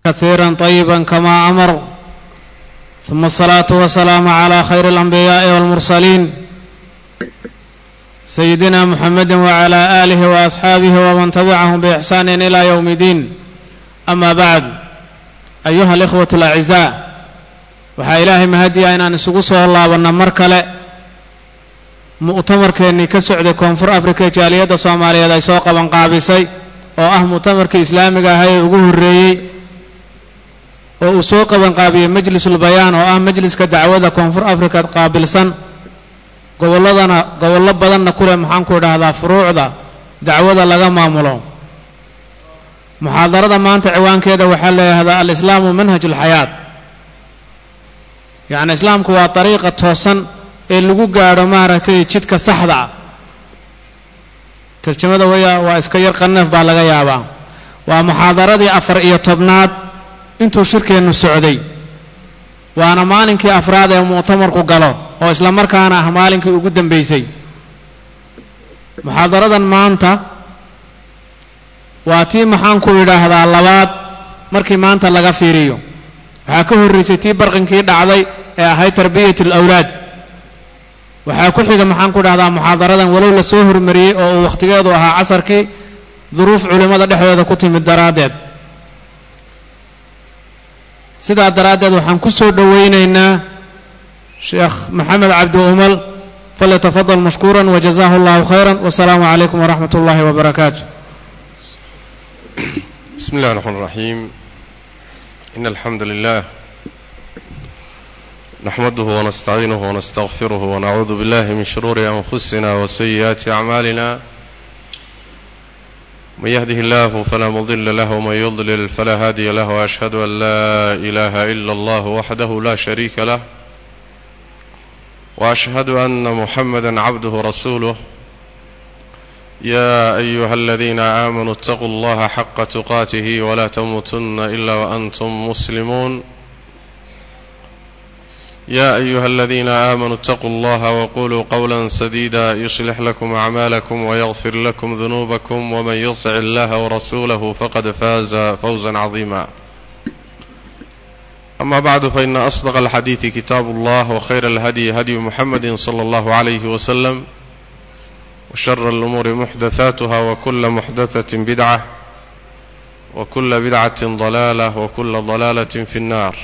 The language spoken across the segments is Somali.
كثيرا طيبا كما أمر ثم الصلاة والسلام على خير الأنبياء والمرسلين سيدنا محمد وعلى آله وأصحابه ومن تبعهم بإحسان إلى يوم الدين أما بعد أيها الإخوة الأعزاء waxaa ilaahay mahadiya inaan isugu soo laabanno mar kale mu'tamarkeennii ka socday koonfur africa jaaliyadda soomaaliyeed ay soo qabanqaabisay oo ah mu'tamarkii islaamiga ahaa ee ugu horreeyey oo uu soo qabanqaabiyey majlisul bayaan oo ah majliska dacwada koonfur africa qaabilsan gobolladana gobollo badanna ku leh maxaan ku idhaahdaa furuucda dacwada laga maamulo muxaadarada maanta ciwaankeeda waxaa leeyahdaa alislaamu manhaj ulxayaat yacni islaamku waa dariiqa toosan ee lagu gaadho maaragtay jidka saxda ah tarjamada waya waa iska yar qaneef baa laga yaabaa waa muxaadaradii afar iyo tobnaad intuu shirkeennu socday waana maalinkii afraad ee mu'tamarku galo oo isla markaana ah maalinkii ugu dambaysay muxaadaradan maanta waa tii maxaan ku idhaahdaa labaad markii maanta laga fiiriyo waxaa ka horraysay tii barqinkii dhacday ee ahayd tarbiyat alawlaad waxaa ku xiga maxaan ku dhahdaa muxaadaradan walow la soo hormariyey oo uu wakhtigeedu ahaa casarkii duruuf culimmada dhexdooda ku timid daraaddeed sidaa daraaddeed waxaan ku soo dhowaynaynaa sheekh maxamed cabdi umal falyatafadal mashkuuran wajazaahu allahu khayran wasalaamu calaykum waraxmat ullahi wabarakaatu بسم الله الرحمن الرحيم إن الحمد لله نحمده ونستعينه ونستغفره ونعوذ بالله من شرور أنفسنا وسيئات أعمالنا من يهده الله فلا مضل له ومن يضلل فلا هادي له وأشهد أن لا إله إلا الله وحده لا شريك له وأشهد أن محمدا عبده رسوله يا أيها الذين آمنوا اتقوا الله حق تقاته ولا تموتن إلا وأنتم مسلمون يا أيها الذين آمنوا اتقوا الله وقولوا قولا سديدا يصلح لكم أعمالكم ويغفر لكم ذنوبكم ومن يطع الله ورسوله فقد فاز فوزا عظيما أما بعد فإن أصدق الحديث كتاب الله وخير الهدي هدي محمد صلى الله عليه وسلم وشر الأمور محدثاتها وكل محدثة بدعة وكل بدعة ضلالة وكل ضلالة في النار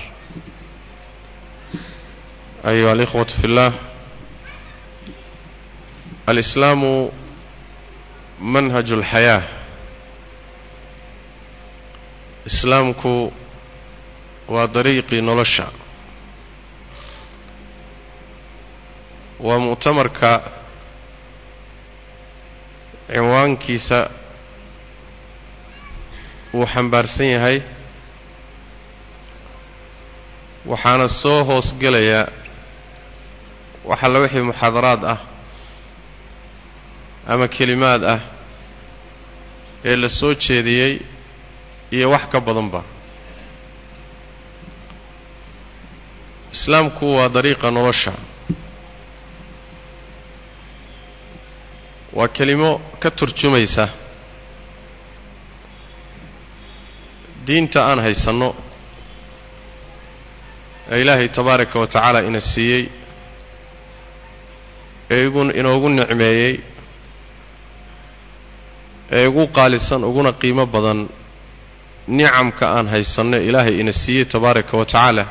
أيها الإخوة في الله الإسلام منهج الحياة إسلامك وطريق نلشا ومؤتمرك cinwaankiisa wuu xambaarsan yahay waxaana soo hoosgelayaa wax alla wixii muxaadaraad ah ama kelimaad ah ee la soo jeediyey iyo wax ka badanba islaamku waa dariiqa nolosha waa kelimo ka turjumaysa diinta aan haysanno ee ilaahay tabaaraka wa tacaala ina siiyey ee igu inoogu nicmeeyey ee igu qaalisan uguna qiimo badan nicamka aan haysanno ilaahay ina siiyey tabaaraka wa tacaala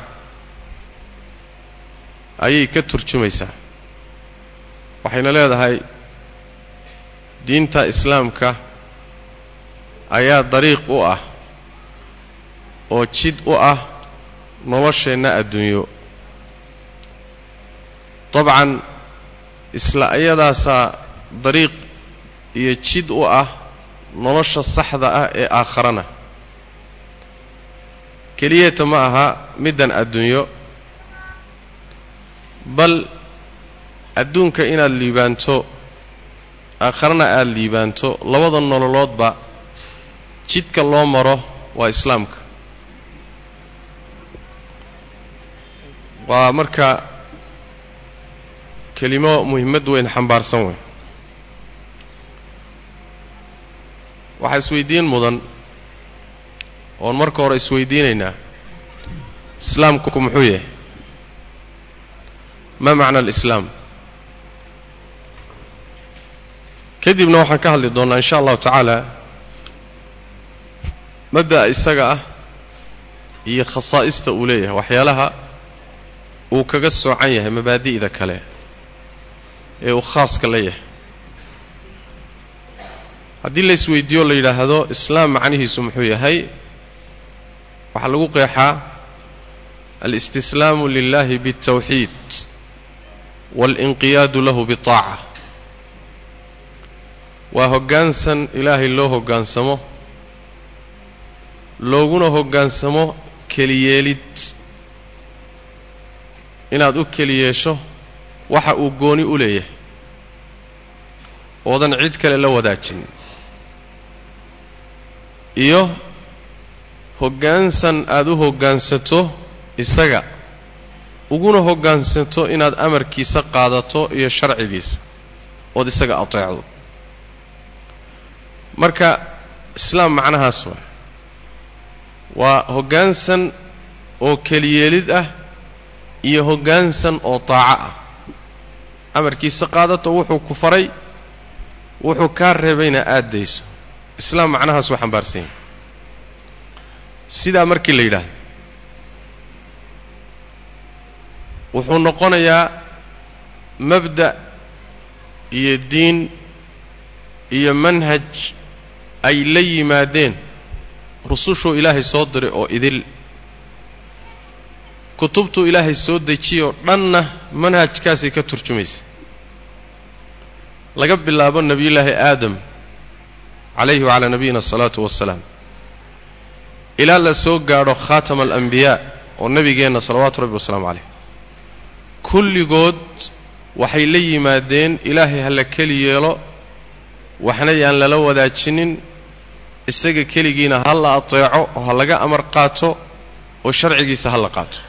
ayay ka turjumaysaa waxayna leedahay diinta islaamka ayaa dariiq u ah oo jid u ah nolosheenna adduunyo dabcan isla iyadaasaa dariiq iyo jid u ah nolosha saxda ah ee aakharana keliyata ma aha middan adduunyo bal adduunka inaad liibaanto aakharana aada liibaanto labada nololoodba jidka loo maro waa islaamka waa marka kelimo muhimmad weyn xambaarsan weyn waxaa isweydiin mudan oon marka hore isweydiinaynaa islaamku muxuu yahay ma macna alislaam kadibna waxaan ka hadli doonnaa in sha allahu tacaala mabda'a isaga ah iyo khasaa'ista uu leeyahay waxyaalaha uu kaga soocan yahay mabaadi'da kale ee uu khaaska la yahay haddii la isweydiiyo la yidhaahdo islaam macnihiisu muxuu yahay waxaa lagu qeexaa alistislaamu lilahi biاltawxiid waalinqiyaadu lahu biطaaca waa hoggaansan ilaahay loo hoggaansamo looguna hoggaansamo keliyeelid inaad u keliyeesho waxa uu gooni u leeyahay oodan cid kale la wadaajin iyo hoggaansan aada u hoggaansato isaga uguna hoggaansato inaad amarkiisa qaadato iyo sharcigiisa ood isaga ateecdo marka islaam macnahaas waa waa hoggaansan oo keliyeelid ah iyo hoggaansan oo taaco ah amarkiisa qaadato wuxuu ku faray wuxuu kaa reebayna aada dayso islaam macnahaas waa xambaarsan yahay sidaa markii la yidhaahdo wuxuu noqonayaa mabda' iyo diin iyo manhaj ay la yimaadeen rusushuu ilaahay soo diray oo idil kutubtuu ilaahay soo dejiyoo dhanna manhajkaasay ka turjumaysa laga bilaabo nebiyullaahi aadam calayhi wacalaa nabiyina asalaatu wassalaam ilaa la soo gaadho khaatama alambiyaa oo nebigeenna salawaatu rabbi wasalaamu caleyh kulligood waxay la yimaadeen ilaahay ha la keli yeelo waxna yaan lala wadaajinin isaga keligiina ha la ateeco oo ha laga amar qaato oo sharcigiisa ha la qaato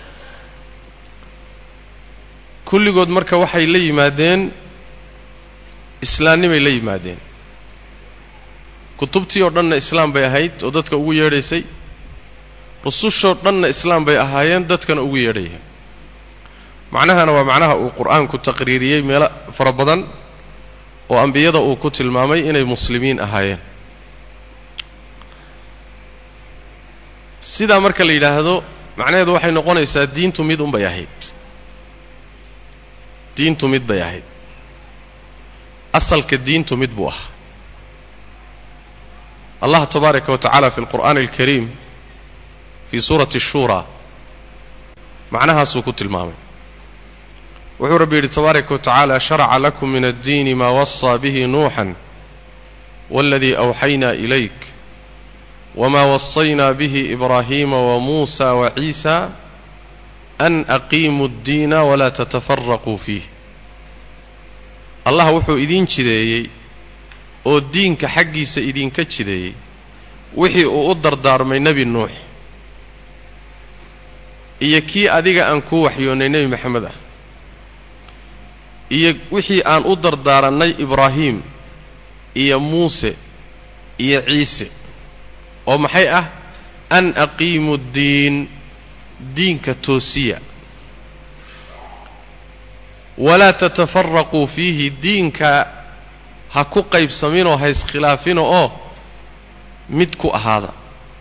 kulligood marka waxay la yimaadeen islaamnimay la yimaadeen kutubtii oo dhanna islaam bay ahayd oo dadka ugu yeedhaysay rusushoo dhanna islaam bay ahaayeen dadkana ugu yeedhayeen macnahana waa macnaha uu qur-aanku taqriiriyey meelo fara badan oo ambiyada uu ku tilmaamay inay muslimiin ahaayeen sidaa marka la yidhaahdo macnaheedu waxay noqonaysaa diintu mid unbay ahayd diintu mid bay ahayd asalka diintu mid buu ahaa allah tabaaraka wa tacaala fi alqur'aani alkariim fii suurati ashuuraa macnahaasuu ku tilmaamay wuxuu rabbi yidhi tabaaraka wa tacaala sharaca lakum min addiini maa wasaa bihi nuuxan waaladii awxaynaa ilayk wma wasaynaa bihi ibraahiima wamuusa waciisa an aqiimuu ddiina walaa tatafaraquu fiih allah wuxuu idiin jideeyey oo diinka xaggiisa idinka jideeyey wixii uu u dardaarmay nebi nuux iyo kii adiga aan kuu waxyoonnay nebi maxamed ah iyo wixii aan u dardaarannay ibraahiim iyo muuse iyo ciise oo maxay ah an aqiimu ddiin diinka toosiya walaa tatafaraquu fiihi diinka ha ku qaybsaminoo ha iskhilaafina oo mid ku ahaada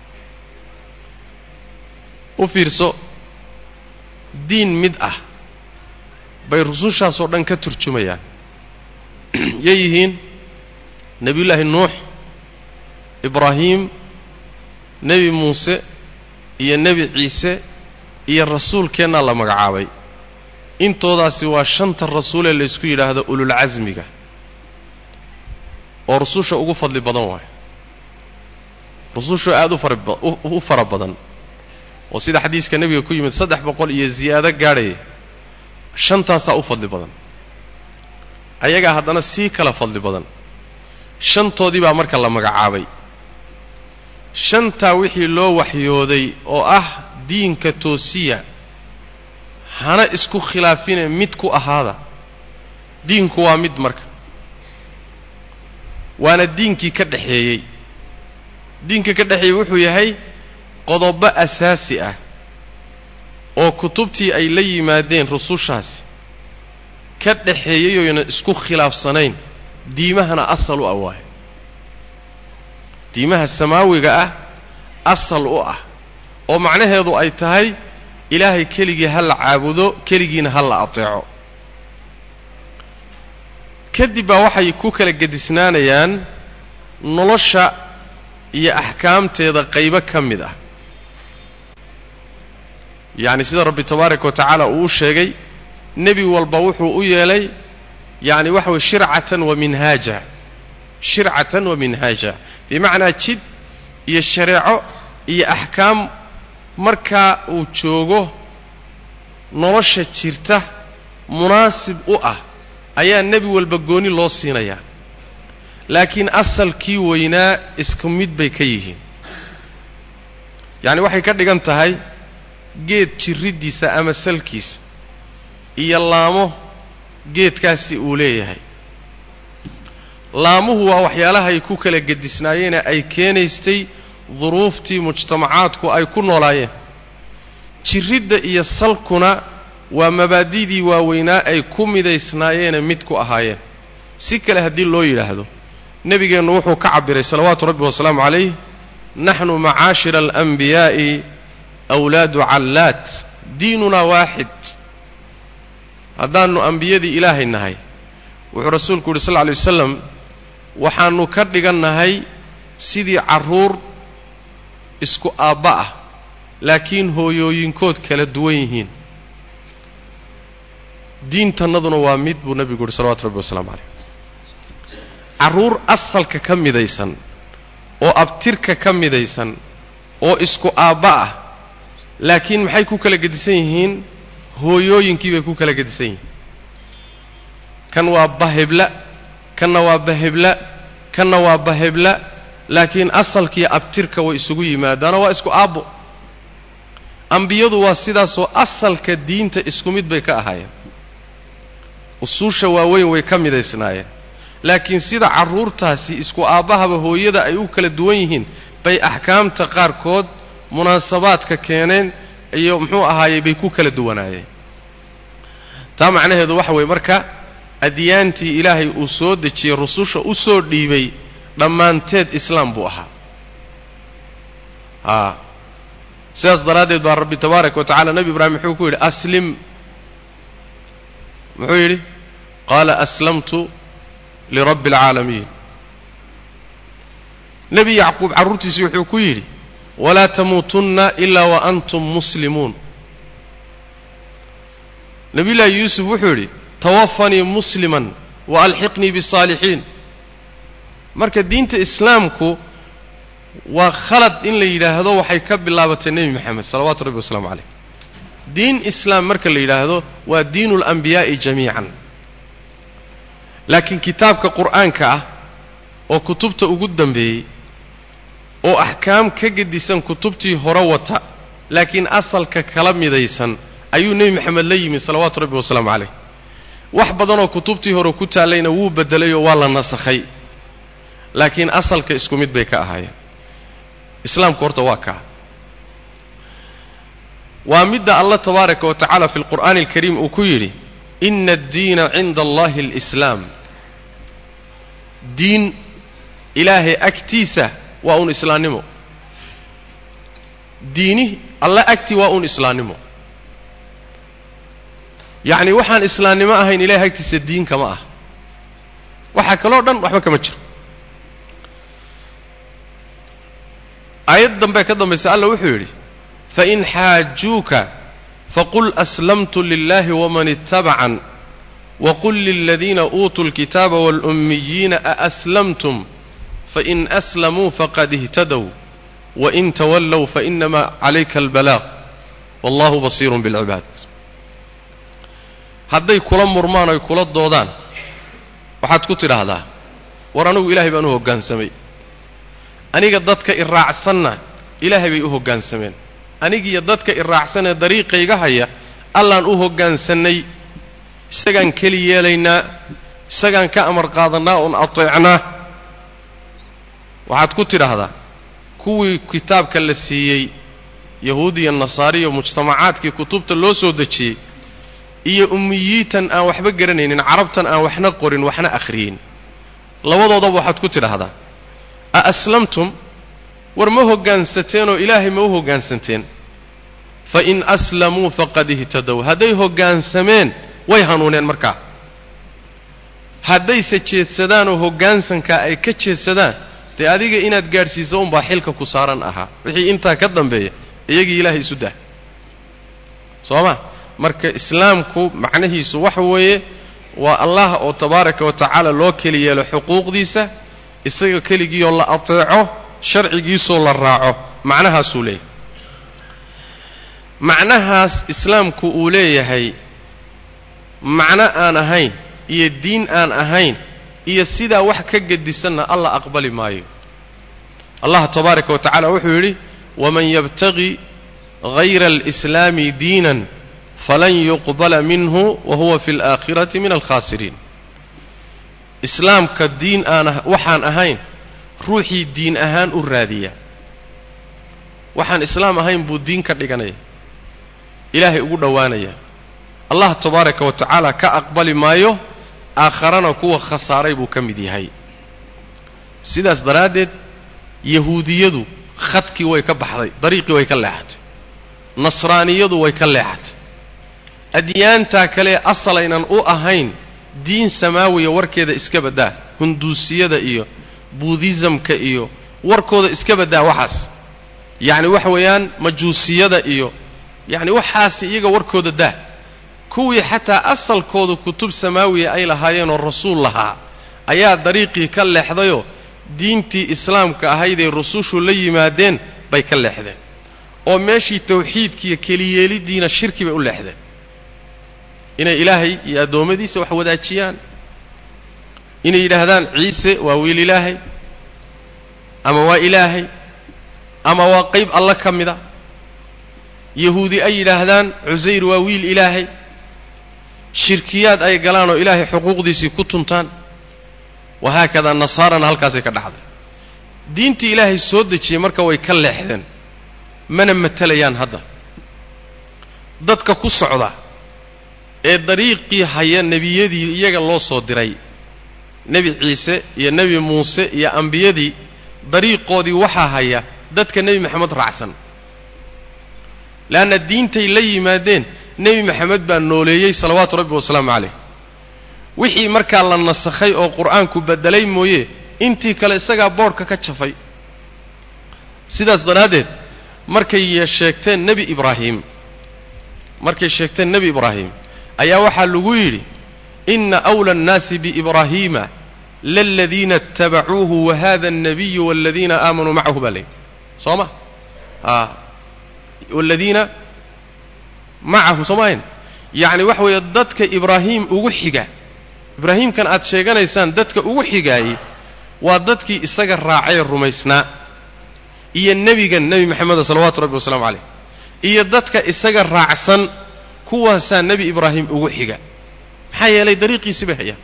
u fiirso diin mid ah bay rusushaasoo dhan ka turjumayaan yay yihiin nebiyullaahi nuux ibraahiim nebi muuse iyo nebi ciise iyo rasuulkeennaa la magacaabay intoodaasi waa shanta rasuulee laysku yidhaahdo ululcasmiga oo rususha ugu fadli badan waayo rusushu aada u fara badan oo sida xadiiska nebiga ku yimid saddex boqol iyo ziyaado gaadhaya shantaasaa u fadli badan ayagaa haddana sii kala fadli badan shantoodii baa marka la magacaabay shantaa wixii loo waxyooday oo ah diinka toosiya hana isku khilaafine mid ku ahaada diinku waa mid marka waana diinkii ka dhexeeyey diinka ka dhexeeyey wuxuu yahay qodobo asaasi ah oo kutubtii ay la yimaadeen rusushaasi ka dhaxeeyay oyna isku khilaafsanayn diimahana asal u ah waayo diimaha samaawiga ah asal u ah oo macnaheedu ay tahay ilaahay keligii ha la caabudo keligiina ha la ateeco kadib baa waxay ku kala gedisnaanayaan nolosha iyo axkaamteeda qaybo ka mid ah yacni sida rabbi tabaaraka wa tacaala uu u sheegay nebi walba wuxuu u yeelay yacni waxa weye shircatan wa minhaaja shircatan wa minhaaja bimacnaa jid iyo shareeco iyo axkaam markaa uu joogo nolosha jirta munaasib u ah ayaa nebi walba gooni loo siinayaa laakiin asalkii weynaa isku mid bay ka yihiin yacni waxay ka dhigan tahay geed jirriddiisa ama salkiisa iyo laamo geedkaasi uu leeyahay laamuhu waa waxyaalahay ku kala gedisnaayeene ay keenaystay duruuftii mujtamacaadku ay ku noolaayeen jirridda iyo salkuna waa mabaadidii waaweynaa ay ku midaysnaayeene mid ku ahaayeen si kale haddii loo yidhaahdo nebigeennu wuxuu ka cabbiray salawaatu rabbi wasalaamu calayh naxnu macaashira alanbiyaa'i awlaadu callaat diinunaa waaxid haddaannu ambiyadii ilaahay nahay wuxuu rasuulku yidhi sal lla alay wasalam waxaannu ka dhigannahay sidii carruur isku aabba ah laakiin hooyooyinkood kala duwan yihiin diintannaduna waa mid buu nebigu yidhi salawatu rabbi wasalaamu calayh carruur asalka ka midaysan oo abtirka ka midaysan oo isku aabba ah laakiin maxay ku kala gedisan yihiin hooyooyinkii bay ku kala gedisan yihiin kan waa bahebla kanna waa bahebla kanna waa bahebla laakiin asalkiiyo abtirka way isugu yimaadaanoo waa isku aabbo ambiyadu waa sidaasoo asalka diinta isku mid bay ka ahaayeen usuusha waaweyn way ka midaysnaayeen laakiin sida carruurtaasi isku aabbahaba hooyada ay u kala duwan yihiin bay axkaamta qaarkood munaasabaadka keeneen iyo muxuu ahaayey bay ku kala duwanaayeen taa macnaheedu waxa weeye marka adyaantii ilaahay uu soo dejiyey rususha u soo dhiibay dhammaanteed islaam buu ahaa a sidaas daraaddeed baa rabbi tabaaraka wa tacala nebi ibraahim muxuu ku yidhi aslim muxuu yidhi qaala aslamtu lirabbi alcaalamiin nebi yacquub carruurtiisii wuxuu ku yidhi walaa tamuutunna ilaa wa antum muslimuun nebiyullaahi yuusuf wuxuu yidhi tawafanii musliman wa alxiqnii bisaalixiin marka diinta islaamku waa khalad in la yidhaahdo waxay ka bilaabatay nebi moxamed salawaatu rabbi wasalaamu calayh diin islaam marka la yidhaahdo waa diinu alambiyaa'i jamiican laakiin kitaabka qur'aanka ah oo kutubta ugu dambeeyey oo axkaam ka gedisan kutubtii hore wata laakiin asalka kala midaysan ayuu nebi moxamed la yimid salawaatu rabbi wasalaamu calayh wax badanoo kutubtii hore ku taallayna wuu beddelayoo waa la nasakhay laakiin asalka isku mid bay ka ahaayeen islaamku horta waa kaa waa midda allah tabaaraka wa tacaala fi lqur'aani alkariim uu ku yidhi ina addiina cinda allahi alislaam diin ilaahay agtiisa waa uun islaannimo diini alla agtii waa uun islaannimo yacni waxaan islaannimo ahayn ilahay agtiisa diin kama ah waxaa kaloo dhan waxba kama jiro aayad dambe ka dambaysa alla wuxuu yidhi fain xaajuuka faqul aslamtu lilahi waman ittabacan waqul liladiina uutuu lkitaaba wاlأmmiyiina aaslamtum fain aslamuu faqad اhtadow wain tawallow fainama calayka albalaaq wallahu basiirun biاlcibaad hadday kula murmaan oy kula doodaan waxaad ku tidhaahdaa war anigu ilaahay baan u hoggaansamay aniga dadka i raacsanna ilaahay bay u hoggaansameen anigiiyo dadka i raacsanee dariiqayga haya allaan u hoggaansannay isagaan keli yeelaynaa isagaan ka amar qaadannaa oon ateecnaa waxaad ku tidhaahdaa kuwii kitaabka la siiyey yahuud iyo nasaari iyo mujtamacaadkii kutubta loo soo dejiyey iyo ummiyiitan aan waxba garanaynin carabtan aan waxna qorin waxna akhriyin labadoodaba waxaad ku tidhaahdaa a aslamtum war ma hoggaansateen oo ilaahay ma u hoggaansanteen fa in aslamuu faqad ihtadow hadday hoggaansameen way hanuuneen markaa haddayse jeedsadaan oo hoggaansankaa ay ka jeedsadaan dee adiga inaad gaadhsiiso unbaa xilka ku saaran ahaa wixii intaa ka dambeeya iyagii ilaahay isu dah soo ma marka islaamku macnihiisu waxa weeye waa allah oo tabaaraka wa tacaala loo keli yeelo xuquuqdiisa isaga keligiioo la ateeco sharcigiisoo la raaco macnahaasuu leeyahay macnahaas islaamku uu leeyahay macno aan ahayn iyo diin aan ahayn iyo sidaa wax ka gedisanna alla aqbali maayo allah tabaaraka wa tacala wuxuu yidhi waman yabtagi hayra alislaami diinan falan yuqbala minhu wa huwa fi alaakhirati min alkhaasiriin islaamka diin aan waxaan ahayn ruuxii diin ahaan u raadiya waxaan islaam ahayn buu diin ka dhiganaya ilaahay ugu dhowaanaya allah tabaaraka wa tacaala ka aqbali maayo aakharana kuwa khasaaray buu ka mid yahay sidaas daraaddeed yahuudiyadu khadkii way ka baxday dariiqii way ka leexatay nasraaniyadu way ka leexatay adyaantaa kale asalaynan u ahayn diin samaawiya warkeeda iska baddaa hunduusiyada iyo buudhisamka iyo warkooda iska baddaa waxaas yacni waxa weeyaan majuusiyada iyo yacni waxaasi iyaga warkooda daa kuwii xataa asalkooda kutub samaawiya ay lahaayeenoo rasuul lahaa ayaa dariiqii ka leexdayoo diintii islaamka ahaydee rusushu la yimaadeen bay ka leexdeen oo meeshii tawxiidkiiyo keliyeeliddiina shirki bay u leexdeen inay ilaahay iyo addoommadiisa wax wadaajiyaan inay yidhaahdaan ciise waa wiil ilaahay ama waa ilaahay ama waa qayb alle ka mida yahuudi ay yidhaahdaan cusayr waa wiil ilaahay shirkiyaad ay galaan oo ilaahay xuquuqdiisii ku tuntaan wahaakadaa nasaarana halkaasay ka dhacday diintii ilaahay soo dejiyey marka way ka leexdeen mana matelayaan hadda dadka ku socda ee dariiqii haya nebiyadii iyaga loo soo diray nebi ciise iyo nebi muuse iyo ambiyadii dariiqoodii waxaa haya dadka nebi maxamed raacsan leanna diintay la yimaadeen nebi maxamed baa nooleeyey salawaatu rabbi wasalaamu calayh wixii markaa la nasakhay oo qur-aanku beddelay mooye intii kale isagaa boodhka ka jafay sidaas daraaddeed markay sheegteen nebi ibraahim markay sheegteen nebi ibraahim ayaa waxaa lagu yidhi ina أwlى الnaasi biibraahiima laladiina اtabacuuhu wahada الnabiyu wاladiina aamanuu macahu baa layidhi soo ma a wاladiina macahu soo maahayn yacni waxa weeye dadka ibraahim ugu xiga ibraahiimkan aad sheeganaysaan dadka ugu xigaayey waa dadkii isaga raacee rumaysnaa iyo nebigan nebi maxameda salawaatu rabbi wasalaamu calayh iyo dadka isaga raacsan kuwaasaa nebi ibraahim ugu xiga maxaa yeelay dariiqiisi bay hayaan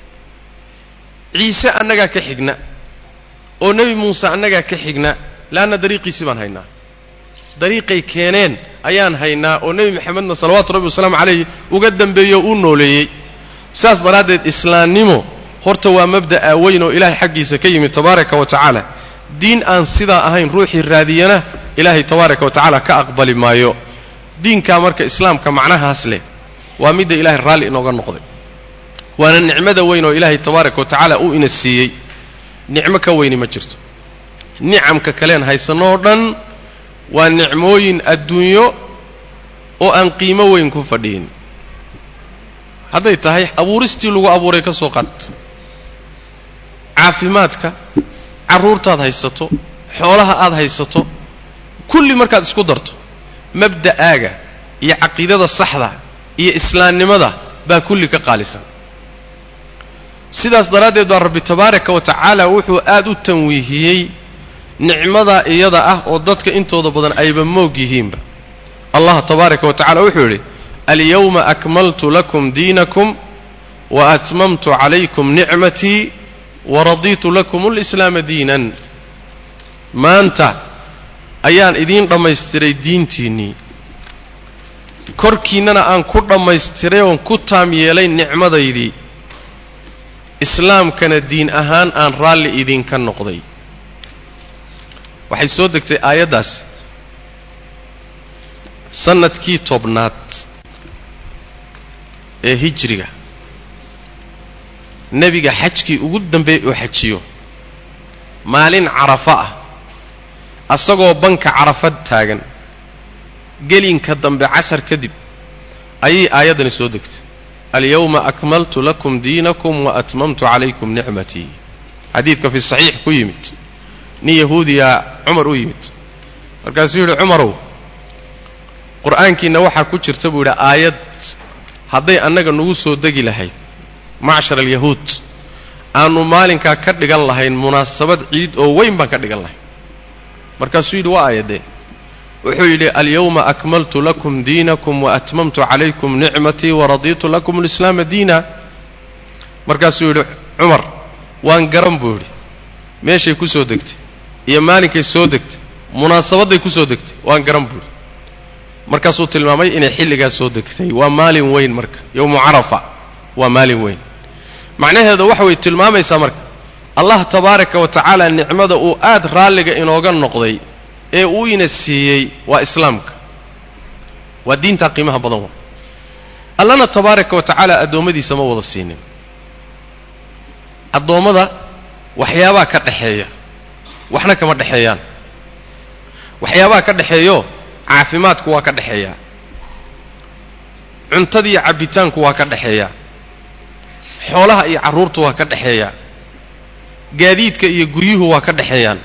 ciise annagaa ka xigna oo nebi muuse annagaa ka xigna leanna dariiqiisi baan haynaa dariiqay keeneen ayaan haynaa oo nebi maxamedna salawaatu rabbi wasalaamu calayh uga dambeeyo uu nooleeyey saas daraaddeed islaamnimo horta waa mabda'a weyn oo ilaahay xaggiisa ka yimid tabaaraka wa tacaala diin aan sidaa ahayn ruuxii raadiyana ilaahay tabaaraka wa tacaala ka aqbali maayo diinkaa marka islaamka macnahaas leh waa midda ilaahay raalli inooga noqday waana nicmada weyn oo ilaahay tabaaraka wa tacaala uu ina siiyey nicmo ka weyni ma jirto nicamka kaleen haysanno oo dhan waa nicmooyin adduunyo oo aan qiimo weyn ku fadhiyin hadday tahay abuuristii lagu abuuray ka soo qaad caafimaadka carruurtaad haysato xoolaha aad haysato kulli markaad isku darto mabda'aaga iyo caqiidada saxda iyo islaamnimada baa kulli ka qaalisan sidaas daraaddeed baa rabbi tabaaraka wa tacaala wuxuu aad u tanwiihiyey nicmadaa iyada ah oo dadka intooda badan ayba moog yihiinba allah tabaaraka wa tacala wuxuu yidhi alyawma akmaltu lakum diinakum wa atmamtu calaykum nicmatii waradiitu lakum alislaama diinan maanta ayaan idiin dhammaystiray diintiinnii korkiinnana aan ku dhammaystiray oon ku taam yeelay nicmadaydii islaamkana diin ahaan aan raalli idinka noqday waxay soo degtay aayaddaas sannadkii tobnaad ee hijriga nebiga xajkii ugu dambeeyey oo xajiyo maalin carafo ah asagoo banka carafad taagan gelinka dambe casar kadib ayay aayaddani soo degtay alyawma akmaltu lakum diinakum wa atmamtu calaykum nicmatii xadiidka fi saxiix ku yimid nin yahuudiyaa cumar u yimid markaasuu yidhi cumarow qur'aankiinna waxaa ku jirta buu yidhi aayad hadday annaga nagu soo degi lahayd macshar alyahuud aanu maalinkaa ka dhigan lahayn munaasabad ciid oo weyn baan ka dhigan lahayn markaasuu yidhi waa aayadee wuxuu yidhi alyawma akmaltu lakum diinakum wa atmamtu calaykum nicmatii waradiitu lakum alislaama diina markaasuu yidhi cumar waan garan buu yidhi meeshay ku soo degtay iyo maalinkay soo degtay munaasabadday ku soo degtay waan garan buu yidhi markaasuu tilmaamay inay xilligaas soo degtay waa maalin weyn marka yowmu carafa waa maalin weyn macnaheeda waxa way tilmaamaysaa marka allah tabaaraka wa tacaala nicmada uu aad raalliga inooga noqday ee uu ina siiyey waa islaamka waa diintaa qiimaha badan wa allana tabaaraka wa tacaala addoommadiisa ma wada siinin addoommada waxyaabaa ka dhexeeya waxna kama dhexeeyaan waxyaabaha ka dhexeeyo caafimaadku waa ka dhexeeyaa cuntadiiyo cabbitaanku waa ka dhexeeyaa xoolaha iyo carruurtu waa ka dhexeeyaa gaadiidka iyo guryuhu waa ka dhexeeyaan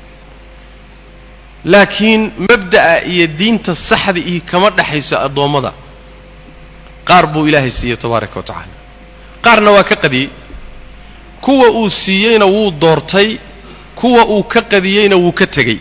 laakiin mabda'a iyo diinta saxda iyo kama dhexayso addoommada qaar buu ilaahay siiyey tabaaraka wa tacaala qaarna waa ka qadiyey kuwa uu siiyeyna wuu doortay kuwa uu ka qadiyeyna wuu ka tegey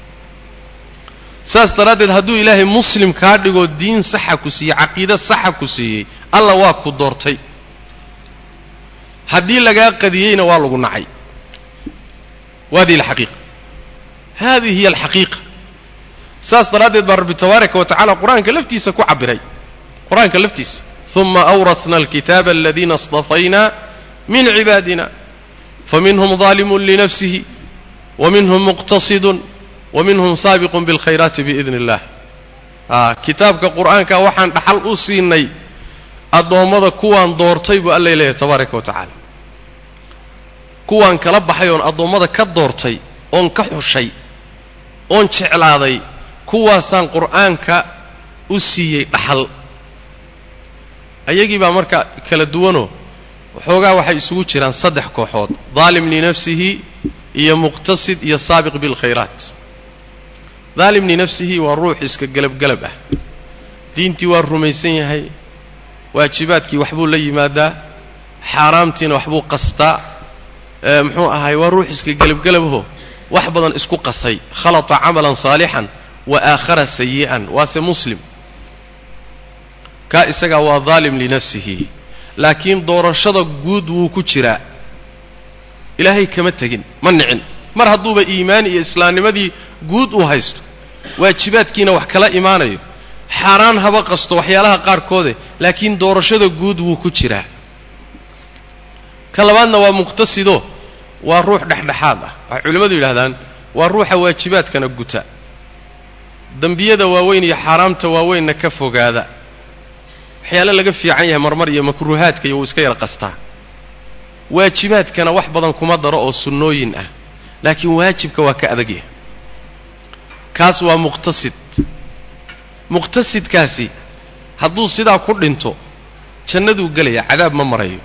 saas daraaddeed hadduu ilaahay muslim kaa dhigoo diin saxa ku siiyey caqiide saxa ku siiyey alla waa ku doortay haddii lagaa qadiyeyna waa lagu nacay wadihi alxaqiiqa hadihi hiya alxaqiiqa saas daraaddeed baa rabbi tabaaraka wa tacala qur-aanka laftiisa ku cabbiray qur-aanka laftiisa uma awratna alkitaaba aladiina اصطafayna min cibaadina faminhum ظaalimun linafsihi waminhum muqtasidun waminhum saabiqun biاlkhayraati biidni اllah kitaabka qur'aanka waxaan dhaxal u siinay addoommada kuwaan doortay buu alla leeyahay tabaaraka wa tacaala kuwaan kala baxay oon addoommada ka doortay oon ka xushay oon jeclaaday kuwaasaan qur'aanka u siiyey dhaxal ayagii baa marka kala duwanoo waxoogaa waxay isugu jiraan saddex kooxood daalim linafsihi iyo muqtasid iyo saabiq bilkhayraat daalim linafsihi waa ruux iska gelabgelab ah diintii waa rumaysan yahay waajibaadkii waxbuu la yimaadaa xaaraamtiina waxbuu qastaa muxuu ahaay waa ruux iska gelabgelabaho wax badan isku qasay khalata camalan saalixan wa aakhara sayi'an waase muslim kaa isagaa waa daalim linafsihi laakiin doorashada guud wuu ku jiraa ilaahay kama tegin ma nicin mar hadduuba iimaan iyo islaamnimadii guud uu haysto waajibaadkiina wax kala imaanayo xaaraan haba qasto waxyaalaha qaarkoode laakiin doorashada guud wuu ku jiraa ka labaadna waa muqtasido waa ruux dhexdhexaad ah waxay culimmadu yidhahdaan waa ruuxa waajibaadkana guta dembiyada waaweyn iyo xaaraamta waaweynna ka fogaada waxyaale laga fiican yahay marmar iyo makruuhaadka iyo wuu iska yar qastaa waajibaadkana wax badan kuma daro oo sunnooyin ah laakiin waajibka waa ka adag yahay kaas waa muqtasid muqtasidkaasi hadduu sidaa ku dhinto jannaduu gelaya cadaab ma marayo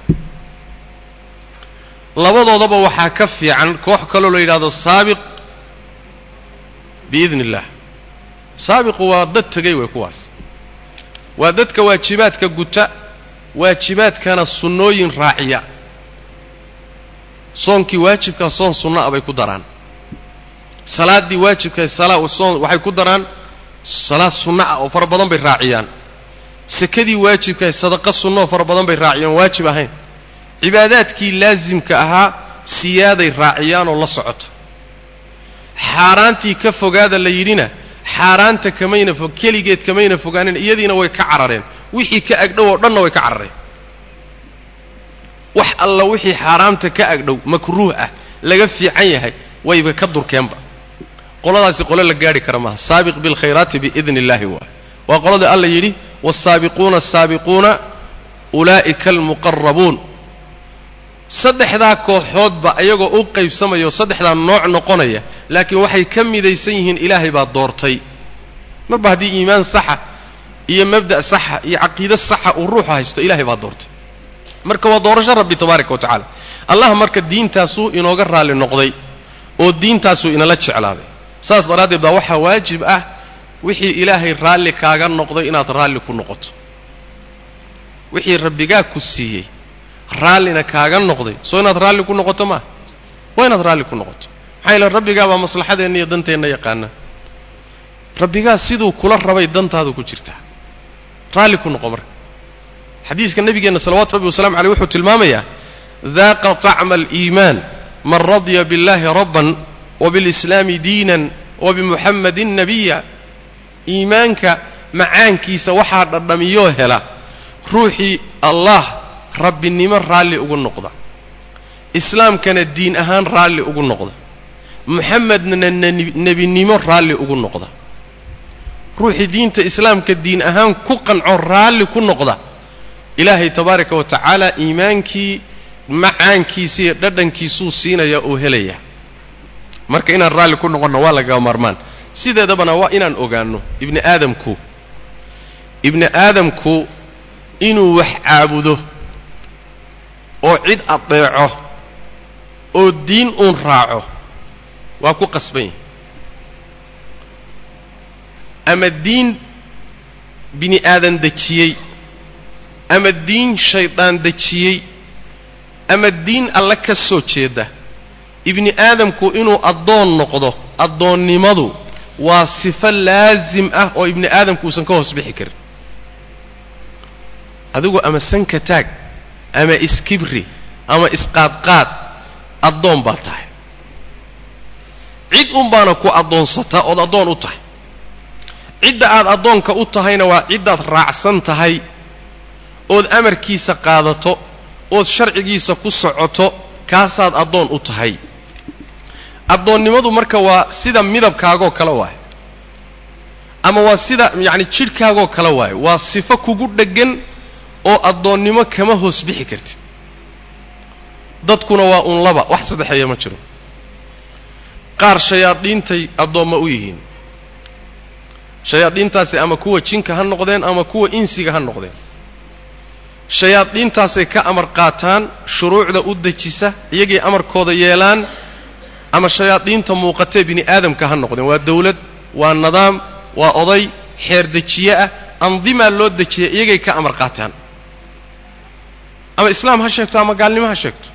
labadoodaba waxaa ka fiican koox kaloo la yidhahdo saabiq biidni illaah saabiqu waa dad tegay wey kuwaas waa dadka waajibaadka guta waajibaadkana sunnooyin raaciya soonkii waajibkaa soon sunno a bay ku daraan salaaddii waajibka soon waxay ku daraan salaad sunno ah oo fara badan bay raaciyaan sekadii waajibkaah sadaqa sunno oo fara badan bay raaciyaan waajib ahayn cibaadaadkii laasimka ahaa siyaaday raaciyaan oo la socota xaaraantii ka fogaada la yidhina xaaraanta kamayna fog keligeed kamayna fogaanin iyadiina way ka carareen wixii ka agdhow oo dhanna way ka carareen wax alla wixii xaaraamta ka agdhow makruuh ah laga fiican yahay wayba ka durkeenba qoladaasi qole la gaadhi kara maaha saabiq bilkhayraati biidni illaahi waay waa qolada alla yidhi waalsaabiquuna asaabiquuna ulaa'ika almuqarabuun saddexdaa kooxoodba iyagoo u qaybsamayo saddexdaa nooc noqonaya laakiin waxay ka midaysan yihiin ilaahay baa doortay marba haddii iimaan saxa iyo mabda' saxa iyo caqiide saxa uu ruuxu haysto ilaahay baa doortay marka waa doorasho rabbi tabaaraka wa tacaala allah marka diintaasuu inooga raalli noqday oo diintaasuu inala jeclaaday saas daraaddeed baa waxaa waajib ah wixii ilaahay raalli kaaga noqday inaad raalli ku noqoto wixii rabbigaa ku siiyey raallina kaaga noqday soo inaad raalli ku noqoto maaha waa inaad raalli ku noqoto maxaa yeele rabbigaabaa maslaxadeenna iyo danteenna yaqaana rabbigaa siduu kula rabay dantaadu ku jirtaa raalli ku noqo marka xadiiska nabigeenna salawatu rabbi wasalamu aleyh wuxuu tilmaamayaa daaqa طacma aliimaan man radya biاllahi rabban wabiاlislaami diinan wabimuxamadin nabiya iimaanka macaankiisa waxaa dhadhamiyoo hela ruuxii allah rabbinimo raalli ugu noqda islaamkana diin ahaan raalli ugu noqda muxamedna nebinimo raalli ugu noqda ruuxii diinta islaamka diin ahaan ku qanco raalli ku noqda ilaahay tabaaraka wa tacaala iimaankii macaankiisa iyo dhadhankiisuu siinaya oo helaya marka inaan raalli ku noqonno waa lagaga maarmaan sideedabana waa inaan ogaanno ibni aadamku ibni aadamku inuu wax caabudo oo cid adeeco oo diin uun raaco waa ku qasban yahay ama diin bini aadan dejiyey ama diin shaydaan dejiyey ama diin alle ka soo jeeda ibni aadamku inuu addoon noqdo addoonnimadu waa sifo laasim ah oo ibni aadamku uusan ka hoos bixi karin adigu ama sanka taag ama iskibri ama isqaadqaad addoon baad tahay cid un baana ku addoonsata ood addoon u tahay cidda aad addoonka u tahayna waa ciddaad raacsan tahay ood amarkiisa qaadato ood sharcigiisa ku socoto kaasaad addoon u tahay addoonnimadu marka waa sida midabkaagoo kale waaye ama waa sida yacni jidhkaagoo kale waaye waa sifo kugu dheggan oo addoonnimo kama hoos bixi kartid dadkuna waa un laba wax saddexeeya ma jiro qaar shayaadiintay addoomma u yihiin shayaadiintaasi ama kuwa jinka ha noqdeen ama kuwa insiga ha noqdeen shayaadiintaasay ka amar qaataan shuruucda u dejisa iyagay amarkooda yeelaan ama shayaadiinta muuqatee bini aadamka ha noqdeen waa dawlad waa nidaam waa oday xeer dejiye ah andimaa loo dejiya iyagay ka amar qaataan ama islaam ha sheegto ama gaalnimo ha sheegto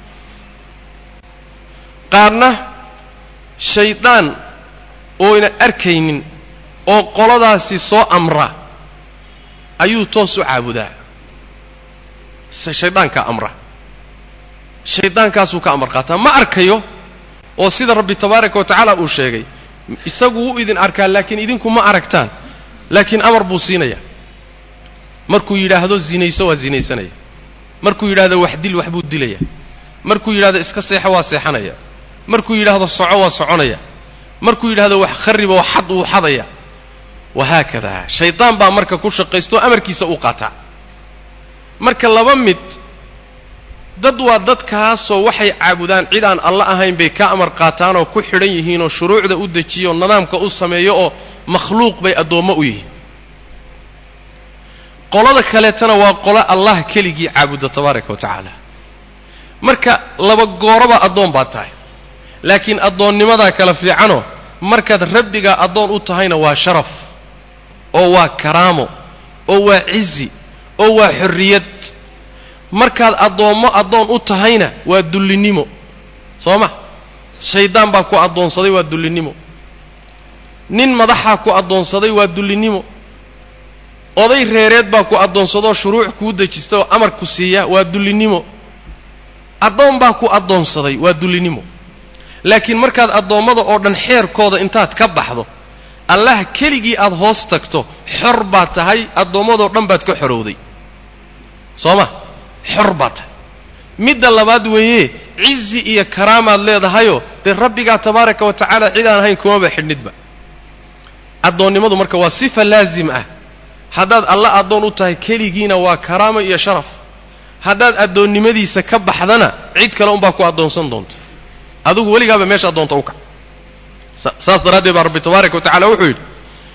qaarna shaydaan ooyna arkaynin oo qoladaasi soo amra ayuu toos u caabudaa shaydaankaa amra shaydaankaasuu ka amar qaataa ma arkayo oo sida rabbi tabaaraka wa tacaala uu sheegay isagu wuu idin arkaa laakiin idinku ma aragtaan laakiin amar buu siinaya markuu yidhaahdo zinayso waa zinaysanaya markuu yidhahdo wax dil wax buu dilaya markuu yidhahdo iska seexo waa seexanaya markuu yidhaahdo soco waa soconaya markuu yidhahdo wax khariba oo xad wuu xadaya wahaakada shaydaan baa marka ku shaqaysto amarkiisa u qaataa marka laba mid dad waa dadkaasoo waxay caabudaan cid aan alla ahayn bay ka amar qaataan oo ku xidhan yihiin oo shuruucda u dejiyo oo nidaamka u sameeyo oo makhluuq bay addoommo u yihiin qolada kaleetana waa qolo allah keligii caabuda tabaaraka wa tacaala marka laba gooroba addoon baad tahay laakiin addoonnimadaa kala fiicanoo markaad rabbigaa addoon u tahayna waa sharaf oo waa karaamo oo waa cizi oo waa xorriyad markaad addoommo addoon u tahayna waa dullinnimo soo ma shaydaan baa ku addoonsaday waa dullinnimo nin madaxaa ku addoonsaday waa dullinnimo oday reereed baa ku addoonsadoo shuruuc kuu dejista oo amar ku siiya waa dullinnimo addoon baa ku addoonsaday waa dullinnimo laakiin markaad addoommada oo dhan xeerkooda intaad ka baxdo allah keligii aad hoos tagto xor baad tahay addoommadoo dhan baad ka xorowday soo ma xor baad tahay midda labaad weeye cizi iyo karaamaad leedahayoo dee rabbigaa tabaaraka wa tacaala cid aan ahayn kumaba xidhnidba addoonnimadu marka waa sifa laazim ah haddaad alla addoon u tahay keligiina waa karaamo iyo sharaf haddaad addoonnimadiisa ka baxdana cid kale unbaa ku addoonsan doonta adigu weligaaba meesha addoonta u kac saas daraaddeed baa rabbi tabaaraka wa tacala wuxuu yidhi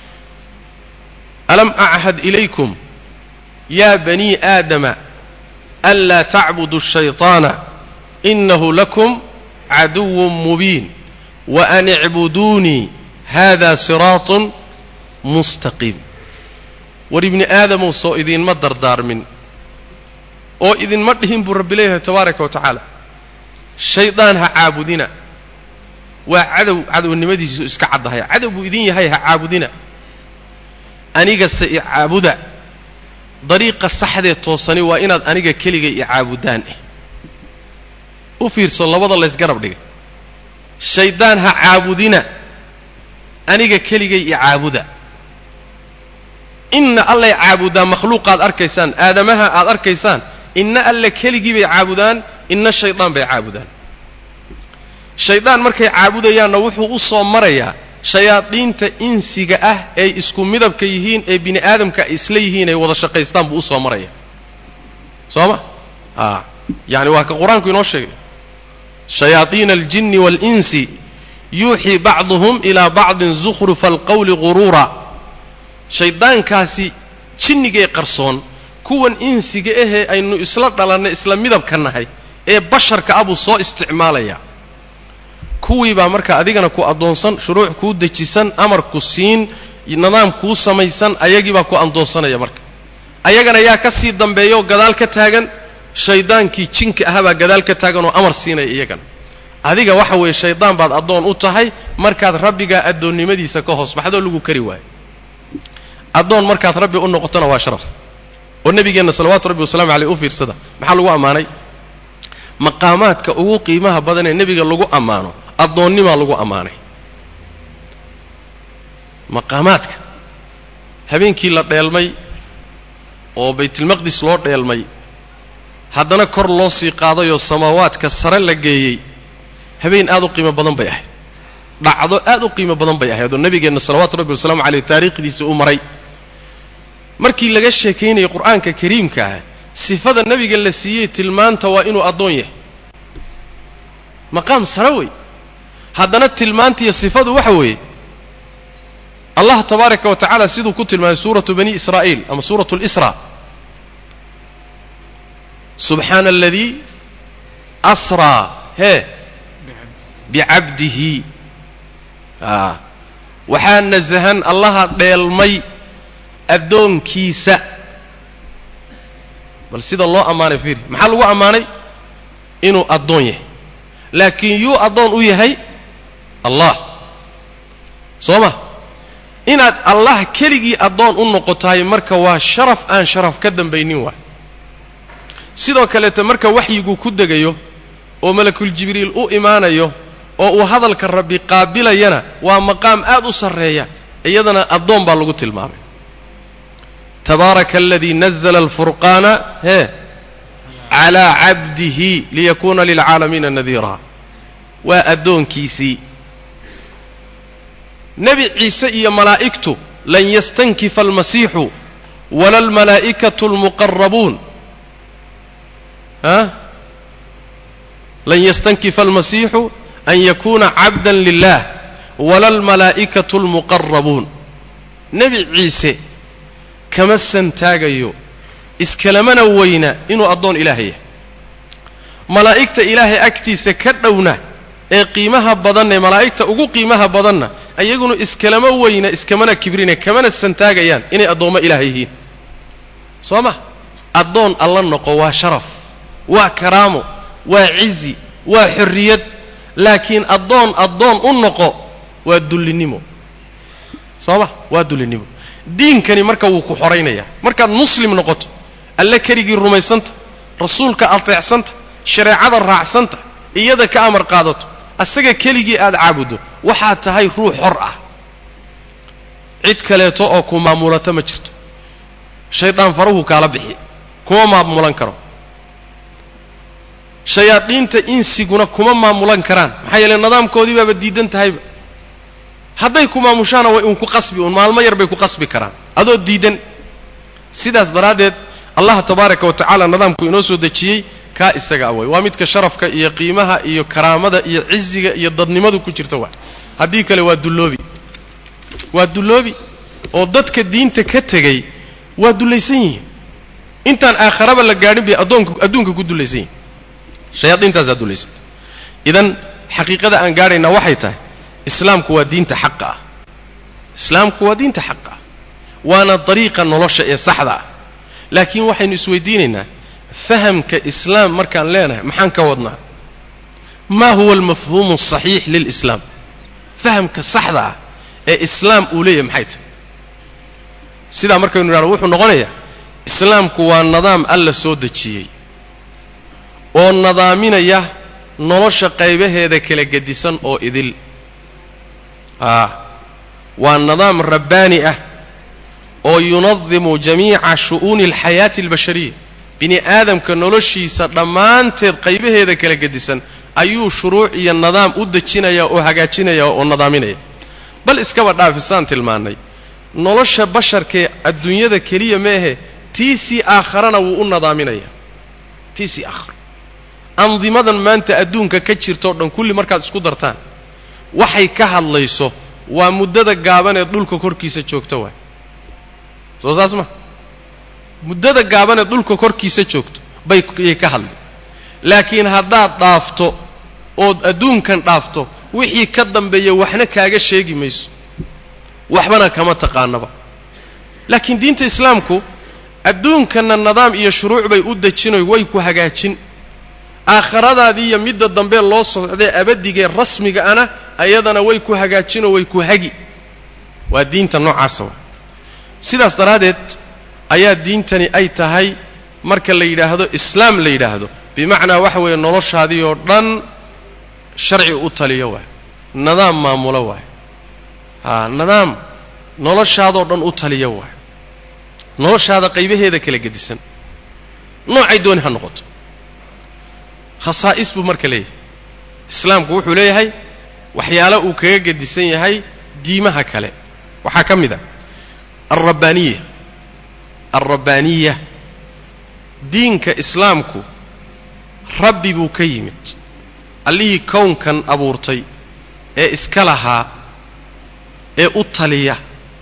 alam achad ilaykum ya banii aadama anlaa tacbudu الshayطaana inahu lakum caduw mubiin waan icbuduunii hada siraaط mustaqiim war ibni aadamow soo idinma dardaarmin oo idinma dhihin buu rabbi leeyahay tabaaraka wa tacaala shaydaan ha caabudina waa cadow cadownimadiisu iska caddahay cadow buu idin yahay ha caabudina anigase i caabuda dariiqa saxdee toosani waa inaad aniga keliga i caabudaan eh u fiirso labada laysgarab dhigay shaydaan ha caabudina aniga keligay i caabuda inna allay caabudaa makhluuqaad arkaysaan aadamaha aad arkaysaan inna alle keligii bay caabudaan inna shaydaan bay caabudaan shaydaan markay caabudayaanna wuxuu u soo marayaa shayaadiinta insiga ah ay isku midabka yihiin ee bini aadamka ay isla yihiin ay wada shaqaystaan buu u soo maraya soo ma a yaani waa ka qur-aanku inoo sheegay shayaadiina aljinni waalinsi yuuxii bacduhum ilaa bacdin zukhrufa alqawli guruura shayddaankaasi jinnigee qarsoon kuwan insiga ahee aynu isla dhalannay isla midabka nahay ee basharka ah buu soo isticmaalayaa kuwii baa marka adigana ku addoonsan shuruuc kuu dejisan amar ku siin nidaam kuu samaysan ayagii baa ku addoonsanaya marka ayagana yaa ka sii dambeeyaoo gadaal ka taagan shayddaankii jinka ahabaa gadaal ka taagan oo amar siinaya iyagana adiga waxa weeye shayddaan baad addoon u tahay markaad rabbigaa addoonnimadiisa ka hoos baxdoo lagu kari waayo addoon markaad rabbi u noqotona waa sharaf oo nebigeenna salawaatu rabbi wasalamu aleyh u fiirsada maxaa lagu ammaanay maqaamaadka ugu qiimaha badan ee nebiga lagu ammaano addoonnimaa lagu ammaanay maqaamaadka habeenkii la dheelmay oo baytilmaqdis loo dheelmay haddana kor loo sii qaadayoo samaawaadka sare la geeyey habeen aad u qiimo badan bay ahayd dhacdo aad u qiimo badan bay ahayd oo nebigeenna salawaatu rabbi wasalaamu caleyh taariikhdiisa u maray markii laga sheekaynayay qur-aanka kariimka ah sifada nebiga la siiyey tilmaanta waa inuu addoon yahay maqaam sare wey haddana tilmaantiiyo sifadu waxa weeye allah tabaaraka wa tacaala siduu ku tilmaamay suuratu bani israa'iil ama suuratu lisra subxaana aladii asraa hee bicabdihi a waxaa nasahan allaha dheelmay addoonkiisa bal sida loo ammaanay fiiri maxaa lagu ammaanay inuu addoon yahay laakiin yuu addoon u yahay allah soo ma inaad allah keligii addoon u noqotahay marka waa sharaf aan sharaf ka dambaynin waay sidoo kaleeta marka waxyiguu ku degayo oo malakul jibriil u imaanayo oo uu hadalka rabbi qaabilayana waa maqaam aad u sarreeya iyadana addoon baa lagu tilmaamay tabaaraka aladii nazla alfurqaana hee calaa cabdihi liyakuuna lilcaalamiina nadiira waa addoonkiisii nebi ciise iyo malaa'igtu lan yastankifa almasiixu wala almalaa'ikatu almuqarabuun a lan yastankifa almasiixu an yakuuna cabda lilah wala almalaa'ikatu almuqarabuun nebi ciise kama santaagayo iskalamana weyna inuu addoon ilaahay yahay malaa'igta ilaahay agtiisa ka dhowna ee qiimaha badanne malaa'igta ugu qiimaha badanna iyaguna iskalama weyna iskamana kibrine kamana santaagayaan inay addoommo ilaahay yihiin soo ma addoon alla noqo waa sharaf waa karaamo waa cizi waa xorriyad laakiin addoon addoon u noqo waa dullinnimo soo ma waa dullinnimo diinkani marka wuu ku xoraynaya markaad muslim noqoto alle keligii rumaysanta rasuulka ateecsanta shareecada raacsanta iyada ka amar qaadato asaga keligii aad caabuddo waxaad tahay ruux xor ah cid kaleeto oo ku maamulata ma jirto shaydaan faruhu kaala bixi kuma maamulan karo shayaadiinta insiguna kuma maamulan karaan maxaa yeele nidaamkoodii baaba diidan tahayba hadday ku maamushaana way uun ku qasbi uun maalmo yar bay ku qasbi karaan adoo diidan sidaas daraaddeed allah tabaaraka wa tacaala nidaamku inoo soo dejiyey kaa isaga away waa midka sharafka iyo qiimaha iyo karaamada iyo ciziga iyo dadnimadu ku jirta waa haddii kale waa dulloobi waa dulloobi oo dadka diinta ka tegey waa dullaysan yihiin intaan aakharaba la gaadhin bay addoonka adduunka ku dullaysan yihin shayaadiintaasaa dullaysanta idan xaqiiqada aan gaadhaynaa waxay tahay islaamku waa diinta xaqa ah islaamku waa diinta xaqa ah waana dariiqa nolosha ee saxda ah laakiin waxaynu isweydiinaynaa fahamka islaam markaan leenahay maxaan ka wadnaa ma huwa almafhuumu asaxiix lilislaam fahamka saxda ah ee islaam uu leeyahay maxay tahay sidaa markaynu idhahno wuxuu noqonayaa islaamku waa nidaam alla soo dejiyey oo nadaaminaya nolosha qaybaheeda kala gedisan oo idil a waa nidaam rabbaani ah oo yunadimu jamiica shu'uuni alxayaati albashariya bini aadamka noloshiisa dhammaanteed qaybaheeda kala gedisan ayuu shuruuc iyo nidaam u dejinaya oo hagaajinaya oo nadaaminaya bal iskaba dhaafisaan tilmaannay nolosha basharkee adduunyada keliya meehe tiisii aakharana wuu u nadaaminaya tiisii aakharo andimadan maanta adduunka ka jirtao dhan kulli markaad isku dartaan waxay ka hadlayso waa muddada gaaban ee dhulka korkiisa joogta waay soo saas ma muddada gaaban ee dhulka korkiisa joogto bay yay ka hadlay laakiin haddaad dhaafto ood adduunkan dhaafto wixii ka dambeeya waxna kaaga sheegi mayso waxbana kama taqaanaba laakiin diinta islaamku adduunkanna nidaam iyo shuruuc bay u dejinoy way ku hagaajin aakhiradaadii iyo midda dambe loo socdee abadigee rasmiga ana ayadana way ku hagaajinoo way ku hagi waa diinta noocaasa wa sidaas daraaddeed ayaa diintani ay tahay marka la yidhaahdo islaam la yidhaahdo bimacnaa waxa weeye noloshaadii oo dhan sharci u taliyo waay nidaam maamulo waay haa nidaam noloshaadoo dhan u taliyo waay noloshaada qaybaheeda kala gedisan noocay dooni ha noqoto khasaa'is buu marka leeyahay islaamku wuxuu leeyahay waxyaalo uu kaga gedisan yahay diimaha kale waxaa ka mid a alrabbaaniya alrabbaaniya diinka islaamku rabbi buu ka yimid allihii kownkan abuurtay ee iska lahaa ee u taliya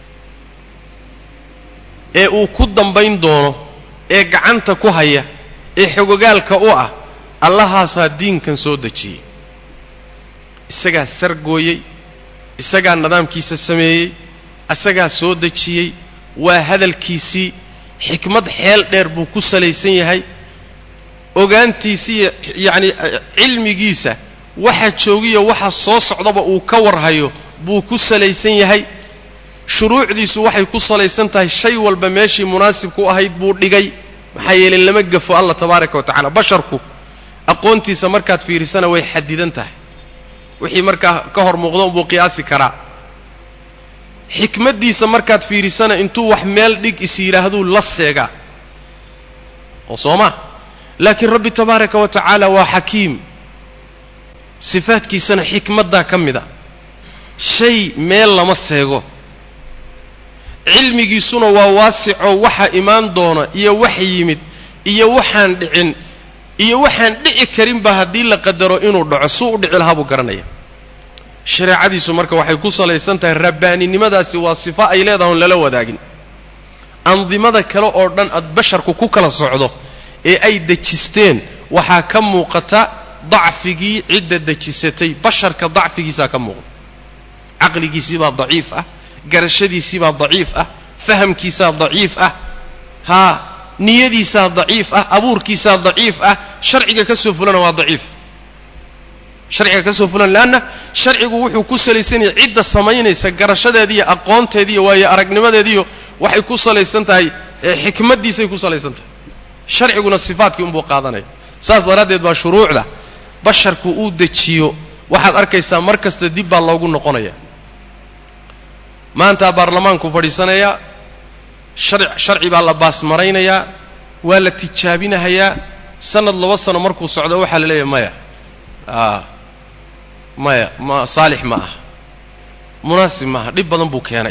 ee uu ku dambayn doono ee gacanta ku haya ee xogogaalka u ah allahaasaa diinkan soo dejiyey isagaa sargooyey isagaa nidaamkiisa sameeyey isagaa soo dejiyey waa hadalkiisii xikmad xeel dheer buu ku salaysan yahay ogaantiisiiyo yacni cilmigiisa waxa joogiyo waxa soo socdaba uu ka warhayo buu ku salaysan yahay shuruucdiisu waxay ku salaysan tahay shay walba meeshii munaasibku ahayd buu dhigay maxaa yeelay lama gafo allah tabaaraka wa tacala basharku aqoontiisa markaad fiirisana way xadidan tahay wixii markaa ka hor muuqdo unbuu qiyaasi karaa xikmaddiisa markaad fiirisana intuu wax meel dhig is yidhaahduu la seegaa oo soo ma laakiin rabbi tabaaraka wa tacaala waa xakiim sifaadkiisana xikmaddaa ka mid a shay meel lama seego cilmigiisuna waa waasicoo waxa imaan doona iyo wax yimid iyo waxaan dhicin iyo waxaan dhici karinba haddii la qadaro inuu dhaco suu u dhici lahaa buu garanaya shareecadiisu marka waxay ku salaysan tahay rabbaaninimadaasi waa sifo ay leedahay on lala wadaagin andimada kale oo dhan aad basharku ku kala socdo ee ay dejisteen waxaa ka muuqata dacfigii cidda dejisatay basharka dacfigiisaa ka muuqda caqligiisiibaa daciif ah garashadiisiibaa daciif ah fahamkiisaa daciif ah haa niyadiisaa daciif ah abuurkiisaa daciif ah sharciga ka soo fulana waa daciif sharciga ka soo fulan leanna sharcigu wuxuu ku salaysan yahay cidda samaynaysa garashadeediiyo aqoonteediiyo waayo aragnimadeediiyo waxay ku salaysan tahay xikmaddiisay ku salaysan tahay sharciguna sifaadkii unbuu qaadanaya saas daraaddeed baa shuruucda basharku uu dejiyo waxaad arkaysaa mar kasta dib baa loogu noqonaya maanta baarlamaanku fadhiisanayaa shar sharci baa la baasmaraynayaa waa la tijaabinahayaa sanad laba sano markuu socdo waxaa la leeyahay maya a maya ma saalix ma aha munaasib maaha dhib badan buu keenay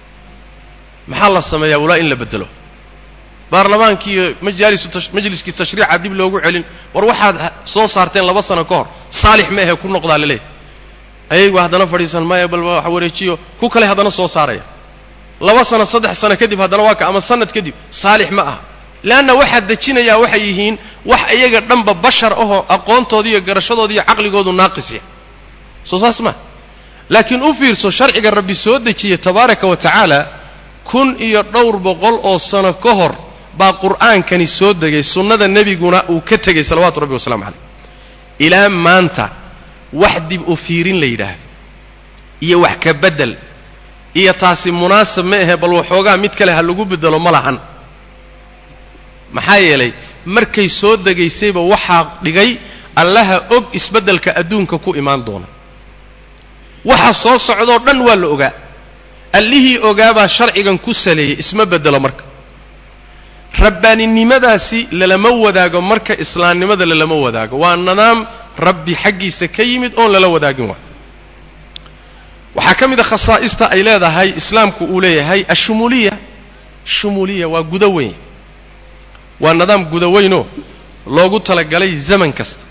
maxaa la sameeyaa walaa in la bedelo baarlamaankii iyo majaalisu majliskii tashriica dib loogu celin war waxaad soo saarteen laba sano ka hor saalix ma ahe ku noqdaa la leeyahy ayagu haddana fadhiisan maya bal wax wareejiyo ku kale haddana soo saaraya laba sano saddex sano kadib haddana waa ka ama sanad kadib saalix ma aha leanna waxaad dejinayaa waxay yihiin wax iyaga dhanba bashar ahoo aqoontoodi iyo garashadooda iyo caqligoodu naaqisya soo saas ma laakiin u fiirso sharciga rabbi soo dejiyey tabaaraka wa tacaala kun iyo dhowr boqol oo sano ka hor baa qur'aankani soo degay sunnada nebiguna uu ka tegey salawaatu rabbi wasalamu calayh ilaa maanta wax dib u fiirin la yidhaahdo iyo wax ka beddel iyo taasi munaasab ma ahe bal waxoogaa mid kale ha lagu beddelo ma lahan maxaa yeelay markay soo degaysayba waxaa dhigay allaha og isbeddelka adduunka ku imaan doona waxa soo socdoo dhan waa la ogaa allihii ogaabaa sharcigan ku saleeyey isma beddelo marka rabbaaninimadaasi lalama wadaago marka islaamnimada lalama wadaago waa nidaam rabbi xaggiisa ka yimid oon lala wadaagin waa waxaa ka mid a khasaa'ista ay leedahay islaamku uu leeyahay ashumuuliya shumuuliya waa guda weyn waa nidaam guda weynoo loogu talagalay zaman kasta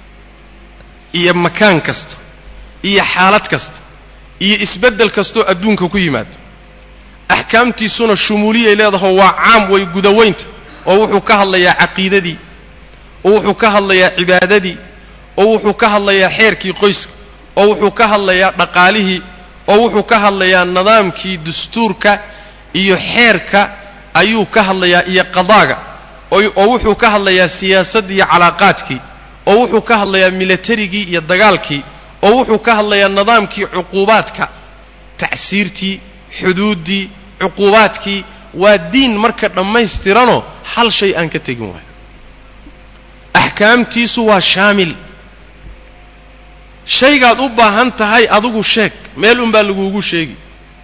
iyo makaan kasta iyo xaalad kasta iyo isbeddel kastoo adduunka ku yimaado axkaamtiisuna shumuuliyay leedaho waa caam way gudaweynta oo wuxuu ka hadlayaa caqiidadii oo wuxuu ka hadlayaa cibaadadii oo wuxuu ka hadlayaa xeerkii qoyska oo wuxuu ka hadlayaa dhaqaalihii oo wuxuu ka hadlayaa nidaamkii dastuurka iyo xeerka ayuu ka hadlayaa iyo qadaaga oo wuxuu ka hadlayaa siyaasaddii iyo calaaqaadkii oo wuxuu ka hadlayaa milatarigii iyo dagaalkii oo wuxuu ka hadlayaa nidaamkii cuquubaadka tacsiirtii xuduuddii cuquubaadkii waa diin marka dhammaystiranoo hal shay aan ka tegin waayo axkaamtiisu waa shaamil shaygaad u baahan tahay adigu sheeg meel unbaa laguugu sheegi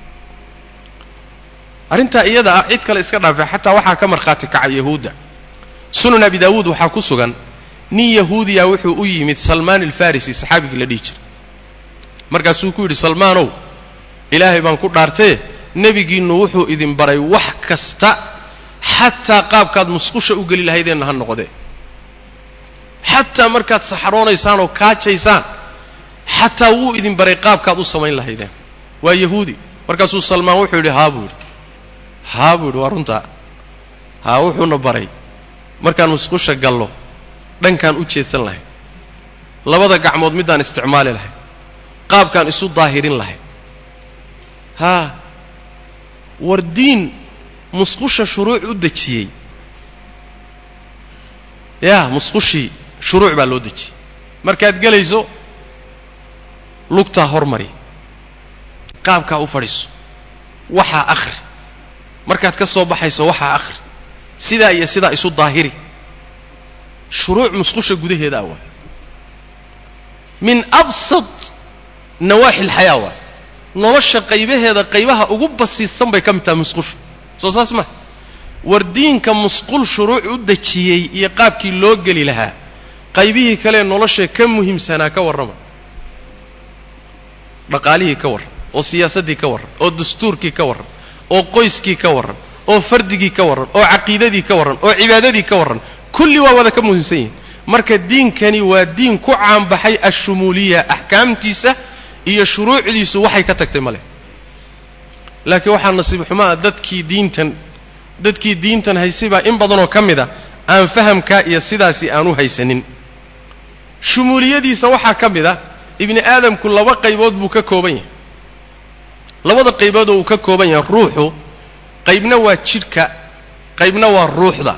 arrintaa iyada ah cid kale iska dhaafay xataa waxaa ka markhaati kacay yahuudda sunan abi daawuud waxaa ku sugan nin yahuudiya wuxuu u yimid salmaan alfarisi saxaabigii la dhihi jiray markaasuu ku yidhi salmaanow ilaahay baan ku dhaartee nebigiinnu wuxuu idin baray wax kasta xataa qaabkaad musqusha u geli lahaydeenna ha noqdee xataa markaad saxaroonaysaan oo kaajaysaan xataa wuu idin baray qaabkaad u samayn lahaydeen waa yahuudi markaasuu salmaan wuxuu yidhi haa buu yidhi haa buu yidhi waa runtaa haa wuxuuna baray markaan musqusha gallo dhankaan u jeedsan lahay labada gacmood middaan isticmaali lahay qaabkaan isu daahirin lahay haa war diin musqusha shuruuc u dejiyey yaa musqushii shuruuc baa loo dejiyey markaad gelayso lugtaa hormari qaabkaa u fadhiiso waxaa akhri markaad ka soo baxayso waxaa akhri sidaa iyo sidaa isu daahiri shuruuc musqusha gudaheeda ah waay min absad nawaaxi alxayaa waay nolosha qaybaheeda qaybaha ugu basiisan bay ka mid tahay musqushu soo saas ma war diinka musqul shuruuc u dejiyey iyo qaabkii loo geli lahaa qaybihii kalee nolosha ka muhiimsanaa ka warrama dhaqaalihii ka warran oo siyaasaddii ka warran oo dastuurkii ka warran oo qoyskii ka warran oo fardigii ka warran oo caqiidadii ka warran oo cibaadadii ka warran kulli waa wada ka muhiimsan yihin marka diinkani waa diin ku caanbaxay ashumuuliya axkaamtiisa iyo shuruucdiisu waxay ka tagtay ma leh laakiin waxaa nasiib xumaa dadkii diintan dadkii diintan haysay baa in badanoo ka mid a aan fahamkaa iyo sidaasi aan u haysanin shumuuliyadiisa waxaa ka mid a ibni aadamku laba qaybood buu ka kooban yahay labada qaybood oo uu ka kooban yahay ruuxu qaybna waa jidhka qaybna waa ruuxda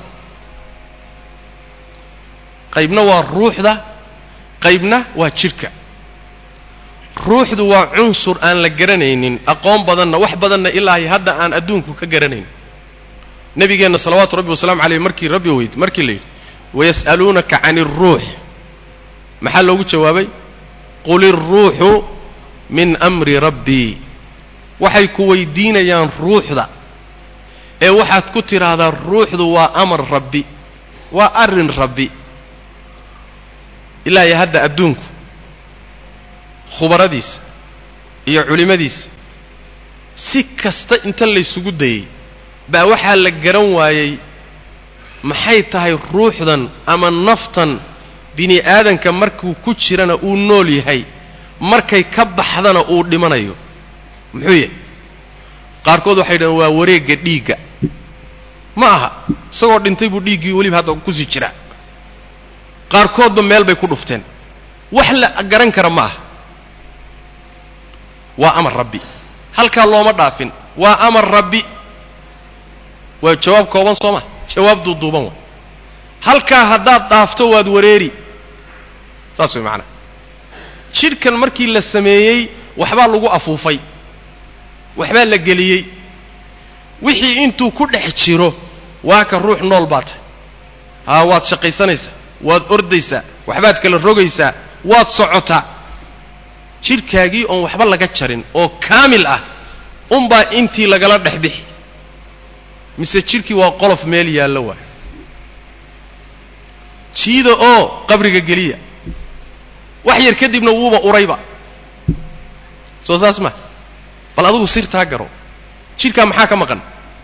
qaybna waa ruuxda qaybna waa jidhka ruuxdu waa cunsur aan la garanaynin aqoon badanna wax badanna ilaahay hadda aan adduunku ka garanayn nabigeenna salawaatu rabbi wasalamu caleyh markii rabbi weyd markii la yidhi wayas'aluunaka cani اruux maxaa loogu jawaabay qul iruuxu min amri rabbii waxay ku weydiinayaan ruuxda ee waxaad ku tidhaahdaa ruuxdu waa amar rabbi waa arrin rabbi ilaa iyo hadda adduunku khubaradiisa iyo culimmadiisa si kasta inta laysugu dayey baa waxaa la garan waayey maxay tahay ruuxdan ama naftan bini aadanka markuu ku jirana uu nool yahay markay ka baxdana uu dhimanayo muxuu yahay qaarkood waxay dhahen waa wareegga dhiigga ma aha isagoo dhintay buu dhiiggii weliba hadda kusii jiraa qaarkoodba meel bay ku dhufteen wax la garan kara ma aha waa amar rabbi halkaa looma dhaafin waa amar rabbi waa jawaab kooban soo ma jawaab duuduuban waa halkaa haddaad dhaafto waad wareeri saas way macanaha jidhkan markii la sameeyey waxbaa lagu afuufay waxbaa la geliyey wixii intuu ku dhex jiro waa ka ruux nool baa tahay haa waad shaqaysanaysaa waad ordaysaa waxbaad kala rogaysaa waad socotaa jidhkaagii oon waxba laga jarin oo kaamil ah unbaa intii lagala dhex bixi mise jidhkii waa qolof meel yaallo waay jiida oo qabriga geliya wax yar kadibna wuuba urayba soo saas ma bal adigu sirtaa garo jidhkaa maxaa ka maqan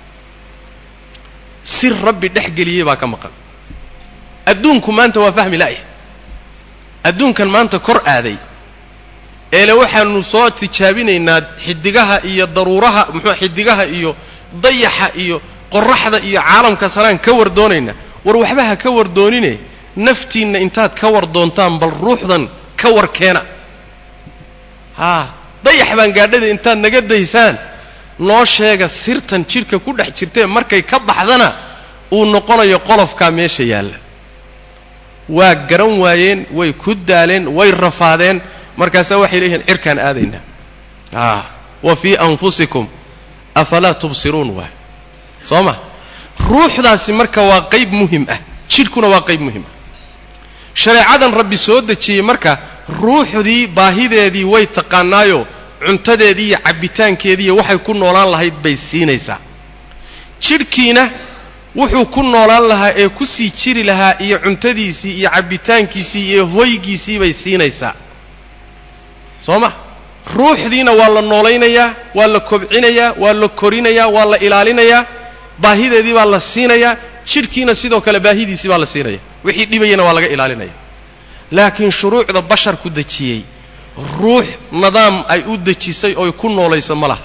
sir rabbi dhex geliyey baa ka maqan adduunku maanta waa fahmi la'ya adduunkan maanta kor aaday eele waxaanu soo tijaabinaynaa xidigaha iyo daruuraha muxuu xidigaha iyo dayaxa iyo qoraxda iyo caalamka sanaan ka war doonaynaa war waxba ha ka war doonine naftiinna intaad ka war doontaan bal ruuxdan ka war keena haa dayax baan gaadhada intaad naga daysaan noo sheega sirtan jidhka ku dhex jirtee markay ka baxdana uu noqonayo qolofkaa meesha yaalla waa garan waayeen way ku daaleen way rafaadeen markaasaa waxay leeyihiin cirkaan aadaynaa a wa fii anfusikum afalaa tubsiruun waay soo ma ruuxdaasi marka waa qayb muhim ah jidhkuna waa qayb muhim ah shareecadan rabbi soo dejiyey marka ruuxdii baahideedii way taqaanaayo cuntadeedii iyo cabbitaankeediiyo waxay ku noolaan lahayd bay siinaysaa jidhkiina wuxuu ku noolaan lahaa ee ku sii jiri lahaa iyo cuntadiisii iyo cabbitaankiisii iyo hoygiisii bay siinaysaa soo ma ruuxdiina waa la noolaynayaa waa la kobcinayaa waa la korinayaa waa la ilaalinayaa baahideedii baa la siinayaa jidhkiina sidoo kale baahidiisii baa la siinaya wixii dhibayana waa laga ilaalinaya laakiin shuruucda basharku dejiyey ruux nidaam ay u dejisay oy ku noolayso ma laha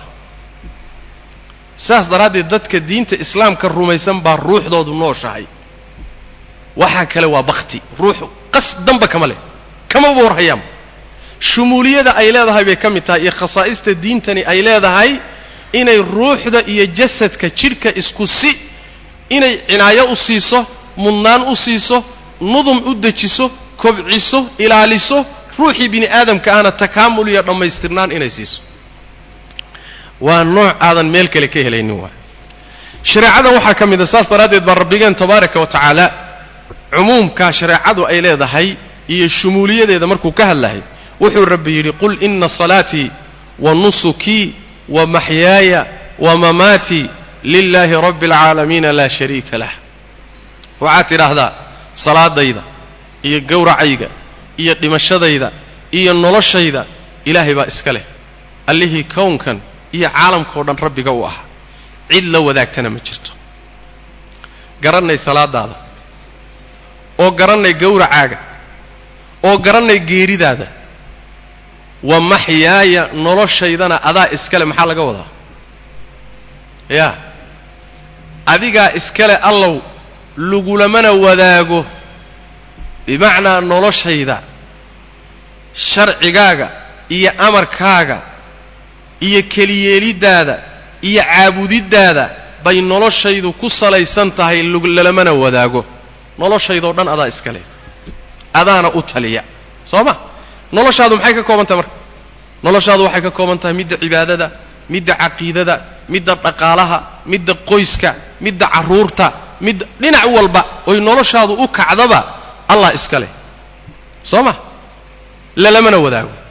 saas daraaddeed dadka diinta islaamka rumaysan baa ruuxdoodu nooshahay waxaa kale waa bakti ruux qas damba kama leh kamaba warhayaanba shumuuliyada ay leedahay bay ka mid tahay iyo khasaa'ista diintani ay leedahay inay ruuxda iyo jasadka jidhka isku si inay cinaayo u siiso mudnaan u siiso nudum u dejiso kobciso ilaaliso ruuxii bini aadamka ahna takaamul iyo dhammaystirnaan inay siiso waa nooc aadan meel kale ka helaynin waay shareecadan waxaa ka mid a saas daraaddeed baa rabbigeen tabaaraka wa tacaala cumuumkaa shareecadu ay leedahay iyo shumuuliyadeeda markuu ka hadlahay wuxuu rabbi yidhi qul ina salaatii wa nusukii wa maxyaaya wa mamaatii lilaahi rabbi alcaalamiina laa shariika lah waxaad tidhaahdaa salaadayda iyo gowracayga iyo dhimashadayda iyo noloshayda ilaahay baa iska leh allihii kownkan iyo caalamkao dhan rabbiga u ahaa cid la wadaagtana ma jirto garannay salaadaada oo garannay gowracaaga oo garannay geeridaada wa maxyaaya noloshaydana adaa iskale maxaa laga wadaa yaa adigaa iskale allow lagulamana wadaago bimacnaa noloshayda sharcigaaga iyo amarkaaga iyo keliyeeliddaada iyo caabudiddaada bay noloshaydu ku salaysan tahay lalamana wadaago noloshaydoo dhan adaa iska leh adaana u taliya soo ma noloshaadu maxay ka kooban tahay marka noloshaadu waxay ka kooban tahay midda cibaadada midda caqiidada midda dhaqaalaha midda qoyska midda carruurta midda dhinac walba oy noloshaadu u kacdaba allah iska leh soo ma lalamana wadaago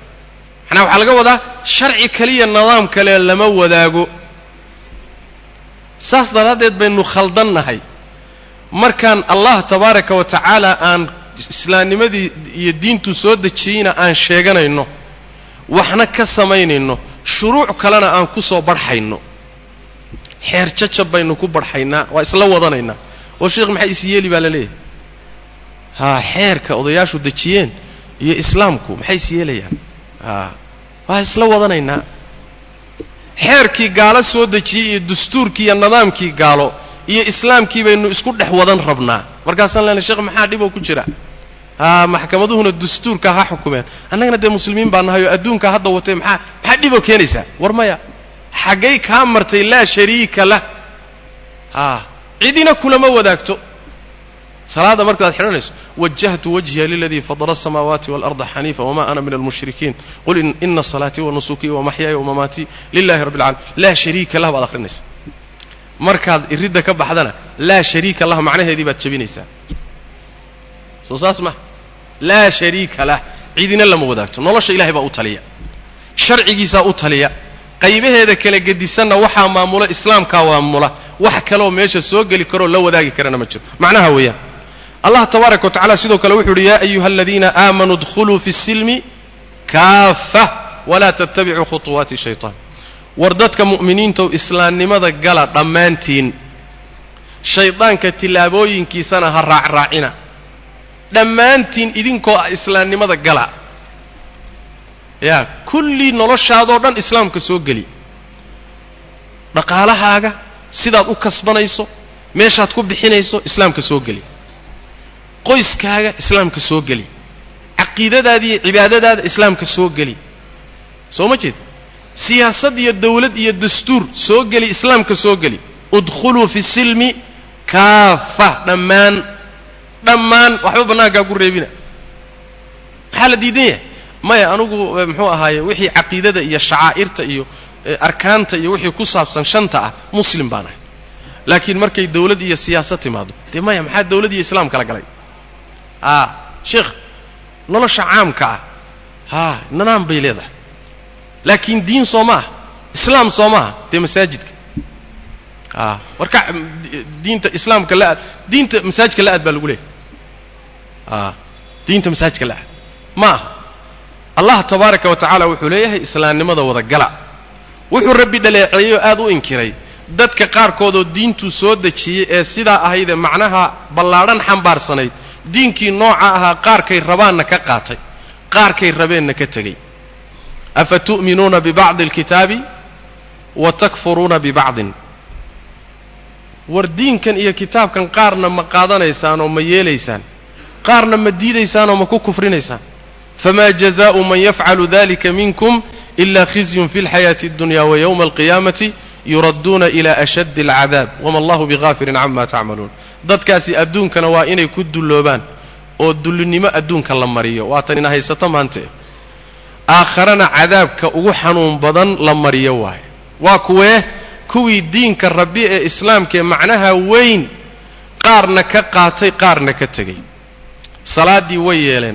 macnaha waxaa laga wadaa sharci kaliya nidaam kale lama wadaago saas daraaddeed baynu khaldannahay markaan allah tabaaraka wa tacaala aan islaamnimadii iyo diintu soo dejiyeyna aan sheeganayno waxna ka samaynayno shuruuc kalena aan ku soo barxayno xeer jajab baynu ku barxaynaa waa isla wadanaynaa oo sheekh maxay is yeeli baa la leeyahay haa xeerka odayaashu dejiyeen iyo islaamku maxay is yeelayaan haa waa isla wadanaynaa xeerkii gaalo soo dejiyey iyo dastuurkii iyo nidaamkii gaalo iyo islaamkii baynu isku dhex wadan rabnaa markaasaan leenay sheekh maxaa dhiboo ku jira haa maxkamaduhuna dastuurka ha xukumeen annagana dee muslimiin baa nahay oo adduunka hadda watay maxaa maxaa dhiboo keenaysaa war maya xaggay kaa martay laa shariika lah haa cidina kulama wadaagto salaada markaad xidhanayso wajahtu wajhiya liladii fadala asamaawaati waalarda xaniifa wama ana min almushrikiin qul ina salaatii wa nusukii wa maxyaaya wamamaatii lilahi rabbi alcalamin laa shariika lah baad akhrinaysa markaad iridda ka baxdana laa shariika lah macnaheedii baad jebinaysaa soo saas ma laa shariika lah cidina lama wadaagto nolosha ilahay baa u taliya sharcigiisaa u taliya qaybaheeda kala gedisanna waxaa maamula islaamkaa maamula wax kaleoo meesha soo geli karoo la wadaagi karana ma jiro macnaha weeyaan allah tabaaraka wa tacala sidoo kale wuxu uhi yaa ayuha aladiina aamanuu dkhuluu fi silmi kaafa walaa tattabicuu khuطuwaati shayطaan war dadka mu'miniintow islaamnimada gala dhammaantiin shaydaanka tillaabooyinkiisana ha raacraacina dhammaantiin idinkoo ah islaamnimada gala yaa kullii noloshaadoo dhan islaamka soo geli dhaqaalahaaga sidaad u kasbanayso meeshaad ku bixinayso islaamka soo geli qoyskaaga islaamka soo geli caqiidadaada iyo cibaadadaada islaamka soo geli soo ma jeed siyaasad iyo dawlad iyo dastuur soo geli islaamka soo geli udkhuluu fi silmi kaafa dhammaan dhammaan waxba bannaankaa ku reebina maxaa la diidan yahay maya anugu muxuu ahaaye wixii caqiidada iyo shacaa'irta iyo arkaanta iyo wixii ku saabsan shanta ah muslim baan ahay laakiin markay dawlad iyo siyaasad timaado dee maya maxaa dawlad iyo islaam kala galay aa sheekh nolosha caamka ah haa nidaam bay leedahay laakiin diin soo ma ah islaam soo maaha dee masaajidka a warka diinta islaamka la aad diinta masaajidka la aad baa lagu leeyahy a diinta masaajidka la aad ma aha allah tabaaraka wa tacaala wuxuu leeyahay islaamnimada wada gala wuxuu rabbi dhaleeceeyey oo aad u inkiray dadka qaarkoodoo diintuu soo dejiyey ee sidaa ahaydee macnaha ballaadhan xambaarsanayd diinkii nooca ahaa qaarkay rabaanna ka qaatay qaarkay rabeenna ka tegey afa tu'minuuna bibacdi alkitaabi wa takfuruuna bibacdin war diinkan iyo kitaabkan qaarna ma qaadanaysaan oo ma yeelaysaan qaarna ma diidaysaan oo ma ku kufrinaysaan famaa jazaa'u man yafcalu dalika minkum ila khizyun fi اlxayaati اddunya wa yowma alqiyaamati yuradduuna ila ashaddi alcadaab wama allahu bigaafirin cama tacmaluun dadkaasi adduunkana waa inay ku dulloobaan oo dullinimo adduunka la mariyo waatan ina haysato maante aakharana cadaabka ugu xanuun badan la mariyo waaye waa kuwee kuwii diinka rabbi ee islaamkaee macnaha weyn qaarna ka qaatay qaarna ka tegey salaaddii way yeeleen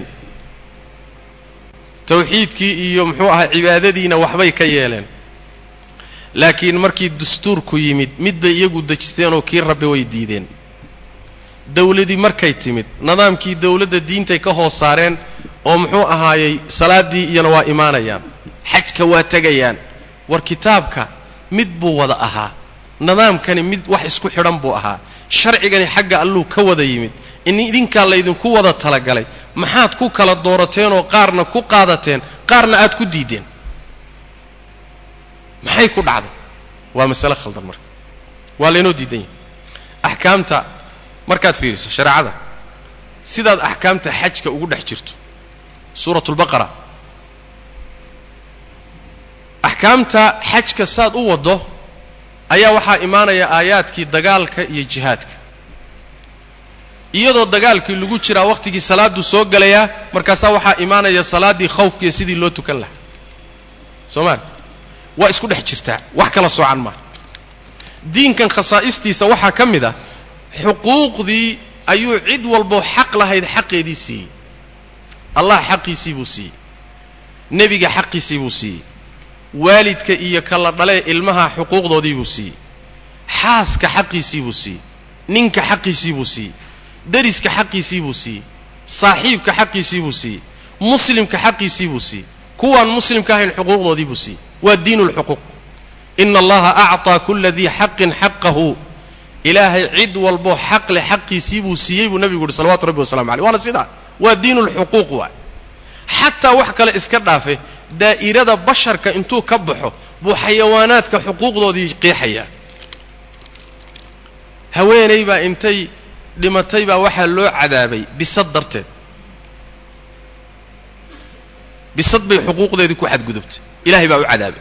tawxiidkii iyo muxuu ahaa cibaadadiina waxbay ka yeeleen laakiin markii dastuurku yimid mid bay iyagu dejisteenoo kii rabbi way diideen dawladii markay timid nidaamkii dawladda diintay ka hoos saareen oo muxuu ahaayey salaaddii iyana waa imaanayaan xajka waa tegayaan war kitaabka mid buu wada ahaa nidaamkani mid wax isku xidhan buu ahaa sharcigani xagga alluu ka wada yimid in idinkaa laydinku wada talagalay maxaad ku kala doorateenoo qaarna ku qaadateen qaarna aad ku diideen maxay ku dhacday waa masale khaldan marka waa laynoo diidan yahay axkaamta markaad fiiriso shareecada sidaad axkaamta xajka ugu dhex jirto suuratu lbaqara axkaamta xajka saad u waddo ayaa waxaa imaanaya aayaadkii dagaalka iyo jihaadka iyadoo dagaalkii lagu jiraa wakhtigii salaaddu soo gelayaa markaasaa waxaa imaanaya salaaddii khawfkiiyo sidii loo tukan lahaa soo maarta waa isku dhex jirtaa wax kala soocan maa diinkan khasaa'istiisa waxaa ka mid ah xuquuqdii ayuu cid walboo xaq lahayd xaqeedii siiyey allah xaqiisii buu siiyey nebiga xaqiisii buu siiyey waalidka iyo kala dhalee ilmaha xuquuqdoodii buu siiyey xaaska xaqiisii buu siiyey ninka xaqiisii buu siiyey deriska xaqiisii buu siiyey saaxiibka xaqiisii buu siiyey muslimka xaqiisii buu siiyey kuwaan muslimka ahayn xuquuqdoodii buu siiyey waa diinu lxuquuq ina allaha acطaa kula dii xaqin xaqahu ilaahay cid walboo xaq leh xaqiisii buu siiyey buu nebigu yuhi salawatu rabbi wasalamu aleyh waana sidaa waa diinu lxuquuq waay xataa wax kale iska dhaafe daa'irada basharka intuu ka baxo buu xayawaanaadka xuquuqdoodii qeexayaa haweenay baa intay dhimatay baa waxaa loo cadaabay bisad darteed bisad bay xuquuqdeedii ku xadgudubtay ilaahay baa u cadaabay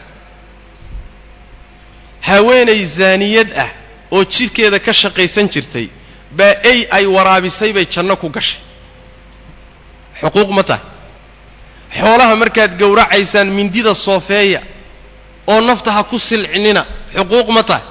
haweenay zaaniyad ah oo jidhkeeda ka shaqaysan jirtay baa ey ay waraabisay bay janno ku gashay xuquuq ma tahay xoolaha markaad gowracaysaan mindida soofeeya oo nafta ha ku silcinina xuquuq ma tahay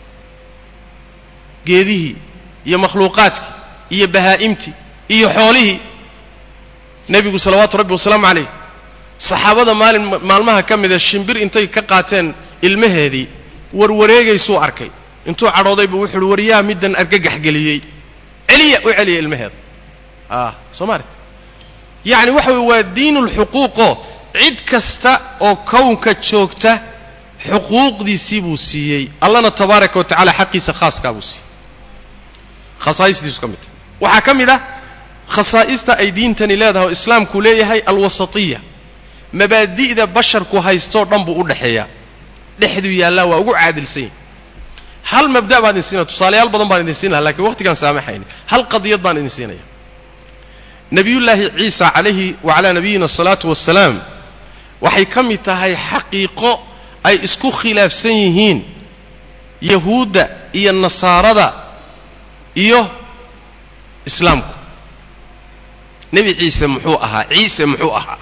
geedihii iyo makhluuqaadkii iyo bahaa'imtii iyo xoolihii nebigu salawaatu rabbi wasalaamu calayh saxaabada maalin maalmaha ka mida shimbir intay ka qaateen ilmaheedii warwareegaysuu arkay intuu cadhooday buu wuxu uhi waryaa middan argagax geliyey celiya u celiya ilmaheeda a soo maalit yacni waxa weye waa diinulxuquuqoo cid kasta oo kownka joogta xuquuqdiisii buu siiyey allana tabaaraka wa tacala xaqiisa khaaskaa buu siiyey khasaa'istiisu ka mid tahay waxaa ka mid ah khasaa'ista ay diintani leedahay oo islaamku leeyahay alwasatiya mabaadi'da basharku haystoo dhan buu u dhexeeyaa dhexduu yaallaa waa ugu caadilsan yahy hal mabda' baan idin siinaya tusaalayaal badan baan idin siin laha lakiin waqtigaan saamaxayni hal qadiyad baan idin siinaya nebiyullaahi ciisa calayhi wacalaa nabiyina asalaatu wassalaam waxay ka mid tahay xaqiiqo ay isku khilaafsan yihiin yahuudda iyo nasaarada iyo islaamku nebi ciise muxuu ahaa ciise muxuu ahaa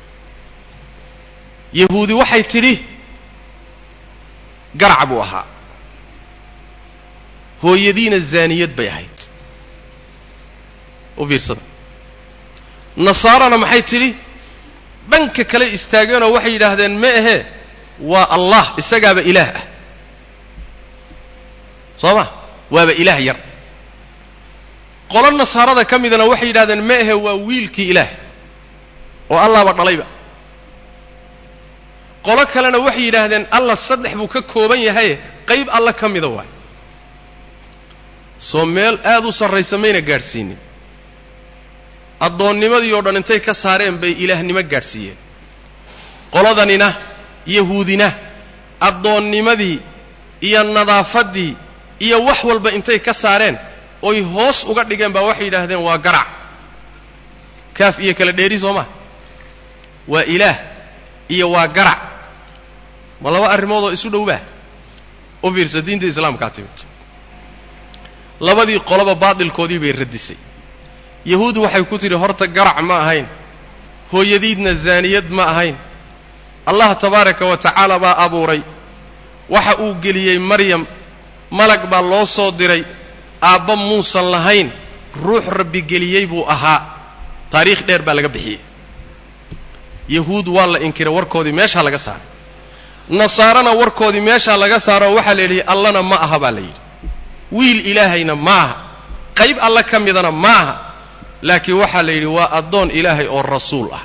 yahuudi waxay tidhi garac buu ahaa hooyadiina zaaniyad bay ahayd u fiirsada nasaarana maxay tidhi dhanka kale istaageenoo waxay yidhaahdeen ma ahee waa allah isagaaba ilaah ah soo ma waaba ilaah yar qolo nasaarada ka midana waxay yidhahdeen ma ahe waa wiilkii ilaah oo allahba dhalayba qolo kalena waxay yidhaahdeen allah saddex buu ka kooban yahaye qayb alla ka mida waay soo meel aad u sarraysa mayna gaadhsiinin addoonnimadii oo dhan intay ka saareen bay ilaahnimo gaadhsiiyeen qoladanina yahuudina addoonnimadii iyo nadaafaddii iyo wax walba intay ka saareen oy hoos uga dhigeen baa waxay yidhaahdeen waa garac kaaf iyo kala dheeri soo maa waa ilaah iyo waa garac ma laba arrimood oo isu dhowbaa u fiirsa diinta islaamkaa timid labadii qoloba baatilkoodii bay radisay yahuud waxay ku tidhi horta garac ma ahayn hooyadiidna zaaniyad ma ahayn allah tabaaraka wa tacaala baa abuuray waxa uu geliyey maryam malag baa loo soo diray aabba muusan lahayn ruux rabbi geliyey buu ahaa taariikh dheer baa laga bixiyey yahuud waa la inkiray warkoodii meeshaa laga saaray nasaarana warkoodii meeshaa laga saaro waxaa la yidhi allana ma aha baa la yidhi wiil ilaahayna ma aha qayb alle ka midana ma aha laakiin waxaa la yidhi waa addoon ilaahay oo rasuul ah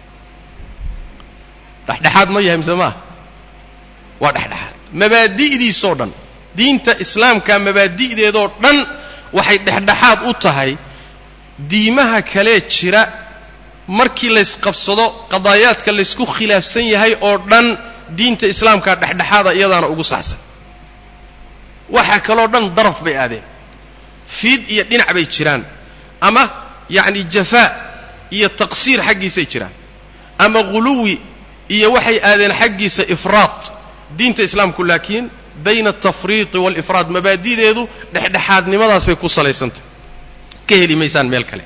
dhexdhexaad ma yahay mise maaha waa dhexdhexaad mabaadi'diisoo dhan diinta islaamka mabaadi'deedoo dhan waxay dhexdhexaad u tahay diimaha kalee jira markii laysqabsado qadaayaadka laysku khilaafsan yahay oo dhan diinta islaamkaa dhexdhexaada iyadaana ugu saxsan waxaa kaloo dhan daraf bay aadeen fiid iyo dhinac bay jiraan ama yacni jafaa iyo taqsiir xaggiisay jiraan ama ghuluwi iyo waxay aadeen xaggiisa ifraad diinta islaamku laakiin bayna altafriiqi waalifraad mabaadi'deedu dhexdhexaadnimadaasay ku salaysantah ka heli maysaan meel kale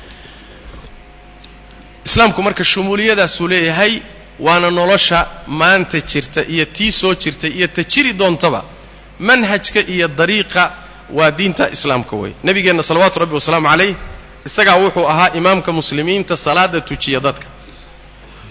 islaamku marka shumuuliyadaasuu leeyahay waana nolosha maanta jirta iyo tii soo jirtay iyo ta jiri doontaba manhajka iyo dariiqa waa diinta islaamka wey nebigeenna salawaatu rabbi wasalaamu calayh isagaa wuxuu ahaa imaamka muslimiinta salaada tujiya dadka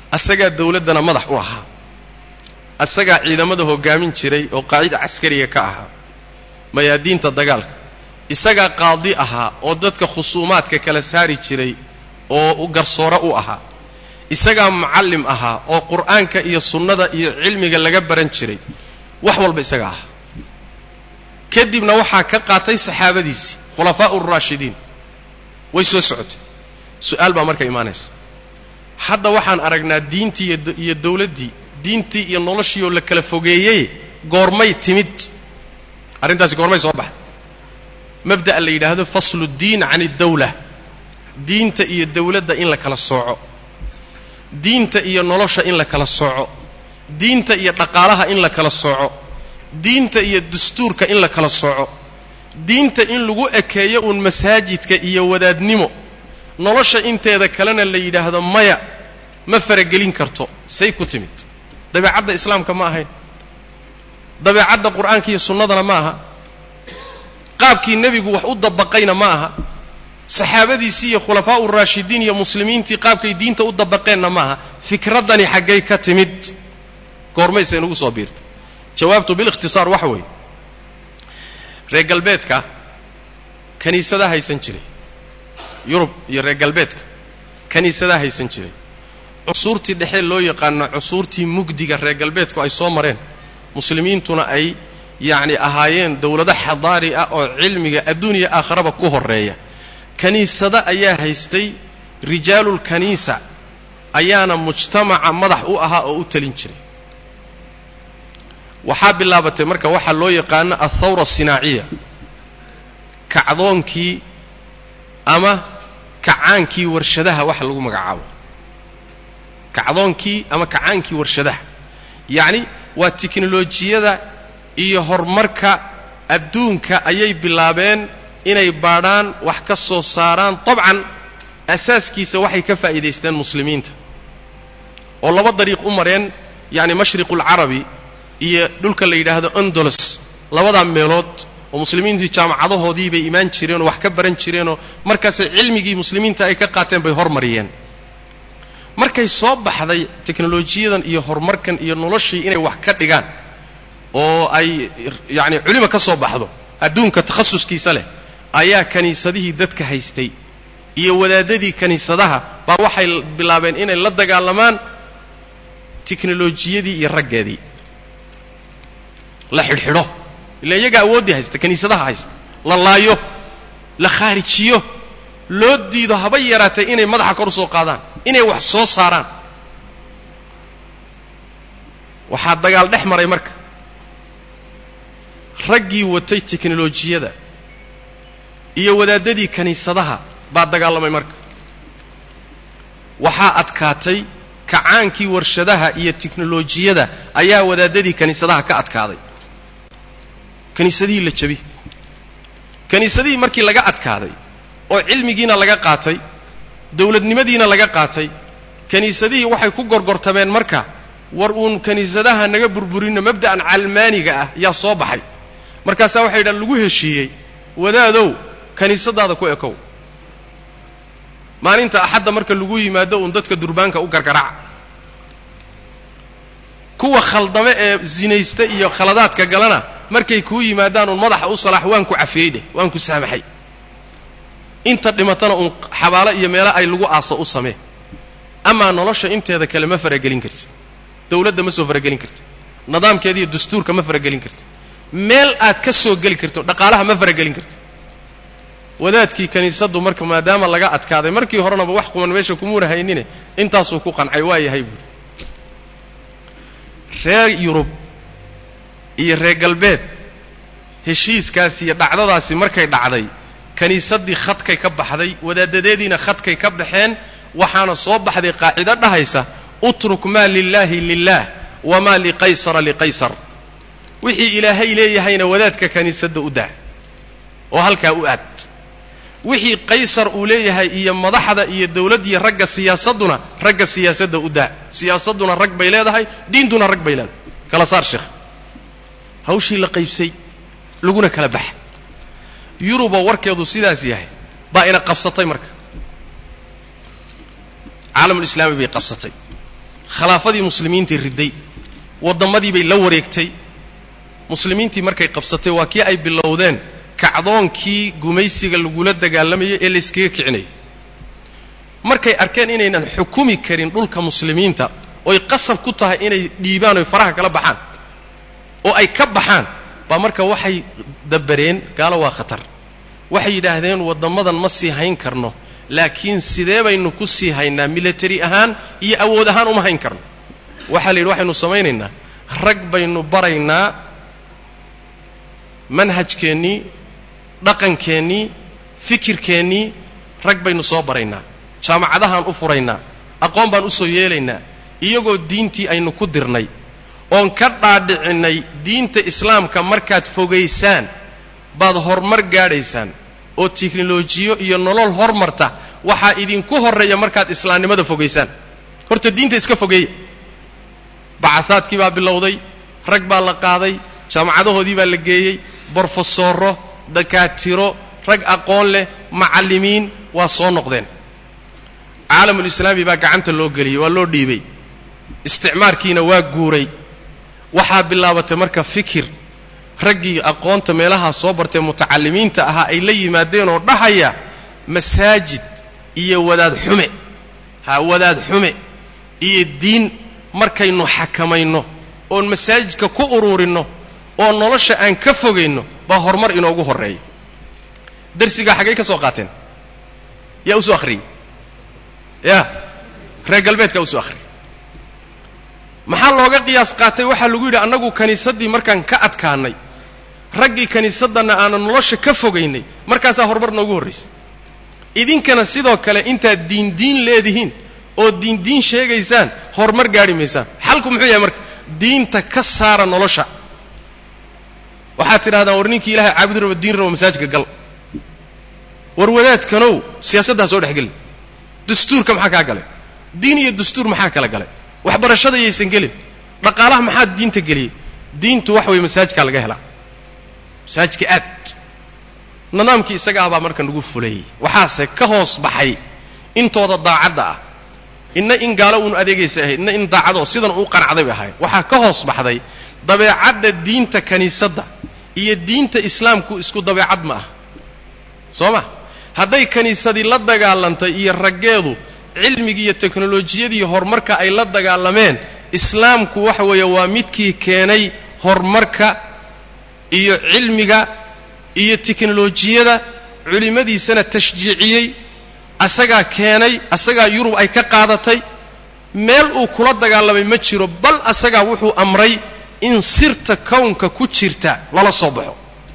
asagaa dawladdana madax u ahaa asagaa ciidamada hoggaamin jiray oo qaacida caskariga ka ahaa mayaadiinta dagaalka isagaa qaadi ahaa oo dadka khusuumaadka kala saari jiray oo garsoore u ahaa isagaa mucallim ahaa oo qur'aanka iyo sunnada iyo cilmiga laga baran jiray wax walba isaga ahaa kadibna waxaa ka qaatay saxaabadiisii khulafaa'u uraashidiin way soo socotay su-aal baa marka imaanaysa hadda waxaan aragnaa diintii iyo dawladdii diintii iyo noloshii oo la kala fogeeyey goormay timid arrintaasi goormay soo baxday mabda'a la yidhaahdo faslu ddiin can addawla diinta iyo dawladda in la kala sooco diinta iyo nolosha in la kala sooco diinta iyo dhaqaalaha in la kala sooco diinta iyo dastuurka in la kala sooco diinta in lagu ekeeyo uun masaajidka iyo wadaadnimo nolosha inteeda kalena la yidhaahdo maya ma faragelin karto say ku timid dabeecadda islaamka ma ahayn dabeecadda qur'aanka iyo sunnadana ma aha qaabkii nebigu wax u dabaqayna ma aha saxaabadiisii iyo khulafaa'u raashidiin iyo muslimiintii qaabkay diinta u dabaqeenna ma aha fikraddani xaggay ka timid goormaysa inugu soo biirtay jawaabtu bilikhtisaar waxa weeye reer galbeedka kiniisadaa haysan jiray yurub iyo reer galbeedka kiniisadaa haysan jiray cusuurtii dhexe loo yaqaano cusuurtii mugdiga reer galbeedku ay soo mareen muslimiintuna ay yacni ahaayeen dawlado xadaari ah oo cilmiga adduuniya aakharaba ku horreeya kiniisado ayaa haystay rijaalulkaniisa ayaana mujtamaca madax u ahaa oo u talin jiray waxaa bilaabatay marka waxaa loo yaqaano althawra asinaaciya kacdoonkii ama kacaankii warshadaha waxa lagu magacaabo kacdoonkii ama kacaankii warshadaha yacni waa tiknolojiyada iyo horumarka adduunka ayay bilaabeen inay baadhaan wax ka soo saaraan dabcan asaaskiisa waxay ka faa'iidaysteen muslimiinta oo laba dariiq u mareen yacni mashriqulcarabi iyo dhulka la yidhaahdo andolos labadaa meelood oo muslimiintii jaamacadahoodii bay imaan jireen oo wax ka baran jireenoo markaasay cilmigii muslimiinta ay ka qaateen bay hormariyeen markay soo baxday teknolojiyadan iyo horumarkan iyo noloshii inay wax ka dhigaan oo ay yacni culima ka soo baxdo adduunka takhasuskiisa leh ayaa kiniisadihii dadka haystay iyo wadaadadii kiniisadaha baa waxay bilaabeen inay la dagaalamaan teknolojiyadii iyo raggeedii la xidhxidho ila iyaga awooddii haysta kiniisadaha haysta la laayo la khaarijiyo loo diido haba yaraatay inay madaxa kor u soo qaadaan inay wax soo saaraan waxaa dagaal dhex maray marka raggii watay teknolojiyada iyo wadaadadii kiniisadaha baa dagaalamay marka waxaa adkaatay kacaankii warshadaha iyo teknolojiyada ayaa wadaadadii kiniisadaha ka adkaaday kiniisadihii la jabi kiniisadihii markii laga adkaaday oo cilmigiina laga qaatay dawladnimadiina laga qaatay kiniisadihii waxay ku gorgortameen marka war uun kiniisadaha naga burburinno mabda'an calmaaniga ah yaa soo baxay markaasaa waxay yidhahan lagu heshiiyey wadaadow kiniisadaada ku ekow maalinta axadda marka lagu yimaado uun dadka durbaanka u gargaraaca kuwa khaldame ee zinaysta iyo khaladaadka galana markay kuu yimaadaan uun madaxa u salaax waan ku cafiyey dheh waan ku saamaxay inta dhimatana uun xabaalo iyo meelo ay lagu aaso u samee amaa nolosha inteeda kale ma faragelin karti dawladda ma soo faragelin karti nidaamkeeda iyo dastuurka ma faragelin karti meel aad ka soo geli karto dhaqaalaha ma faragelin karti wadaadkii kiniisaddu marka maadaama laga adkaaday markii horenaba wax quman meesha kumuuna haynine intaasuu ku qancay waa yahay buuri reer yurub iyo reer galbeed heshiiskaasi iyo dhacdadaasi markay dhacday kiniisaddii khadkay ka baxday wadaadadeediina khadkay ka baxeen waxaana soo baxday qaacido dhahaysa utruk maa lilaahi lilaah wamaa liqaysara liqaysar wixii ilaahay leeyahayna wadaadka kiniisadda u daa oo halkaa u aad wixii qaysar uu leeyahay iyo madaxda iyo dawladdiiyo ragga siyaasadduna ragga siyaasadda u daa siyaasadduna rag bay leedahay diintuna rag bay leedahay kala saar sheekh hawshii la qaybsay laguna kala baxa yuruboo warkeedu sidaas yahay baa ina qabsatay marka caalamulislaami bay qabsatay khilaafadii muslimiintii riday wadammadii bay la wareegtay muslimiintii markay qabsatay waa kii ay bilowdeen kacdoonkii gumaysiga lagula dagaalamayay ee layskaga kicinayay markay arkeen inaynan xukumi karin dhulka muslimiinta oy qasab ku tahay inay dhiibaan oy faraha kala baxaan oo ay ka baxaan baa marka waxay dabareen gaalo waa khatar waxay yidhaahdeen waddammadan ma sii hayn karno laakiin sidee baynu ku sii haynaa military ahaan iyo awood ahaan uma hayn karno waxaa la yidhi waxaynu samaynaynaa rag baynu baraynaa manhajkeennii dhaqankeennii fikirkeennii rag baynu soo baraynaa jaamacadahaan u furaynaa aqoon baan u soo yeelaynaa iyagoo diintii aynu ku dirnay oon ka dhaadhicinnay diinta islaamka markaad fogaysaan baad horumar gaadhaysaan oo teknolojiyo iyo nolol hormarta waxaa idinku horreeya markaad islaamnimada fogaysaan horta diinta iska fogeeya bacahaadkii baa bilowday rag baa la qaaday jaamacadahoodii baa la geeyey brofesoro dakaatiro rag aqoon leh macallimiin waa soo noqdeen caalamulislaami baa gacanta loo geliyey waa loo dhiibay isticmaarkiina waa guuray waxaa bilaabatay marka fikir raggii aqoonta meelahaa soo bartee mutacallimiinta ahaa ay la yimaadeen oo dhahaya masaajid iyo wadaad xume ha wadaad xume iyo diin markaynu xakamayno oon masaajidka ku uruurinno oo nolosha aan ka fogayno baa horumar inoogu horreeya darsigaa xaggay ka soo qaateen yaa usoo akhriyey ya reer galbeedkaa usoo akhriyay maxaa looga qiyaas qaatay waxaa lagu yidhi annagu kiniisaddii markaan ka adkaanay raggii kiniisaddanna aanan nolosha ka fogaynay markaasaa horumar noogu horraysay idinkana sidoo kale intaad diindiin leedihiin oo diindiin sheegaysaan horumar gaadhi maysaan xalku muxuu yahay marka diinta ka saara nolosha waxaad tidhahdaan war ninkii ilahay caabudi rabo diin rabo masaajidka gal war wadaadkanow siyaasaddaa soo dhex gelin dastuurka maxaa kaa galay diin iyo dastuur maxaa kala galay waxbarashada yaysan gelin dhaqaalaha maxaa diinta geliyey diintu wax weeye masaajidkaa laga helaa masaajidka aad nidaamkii isaga ah baa marka nagu fulayey waxaase ka hoos baxay intooda daacadda ah inna in gaalo uunu adeegaysa ahayd inna in daacadoo sidan uu qanacday bay ahayd waxaa ka hoos baxday dabeecadda diinta kiniisadda iyo diinta islaamku isku dabeecad ma ah soo ma hadday kiniisadii la dagaalantay iyo raggeedu cilmigii iyo teknolojiyadii horumarka ay la dagaalameen islaamku waxa weeye waa midkii keenay horumarka iyo cilmiga iyo teknolojiyada culimmadiisana tashjiiciyey asagaa keenay asagaa yurub ay ka qaadatay meel uu kula dagaalamay ma jiro bal asagaa wuxuu amray in sirta kownka ku jirta lala soo baxo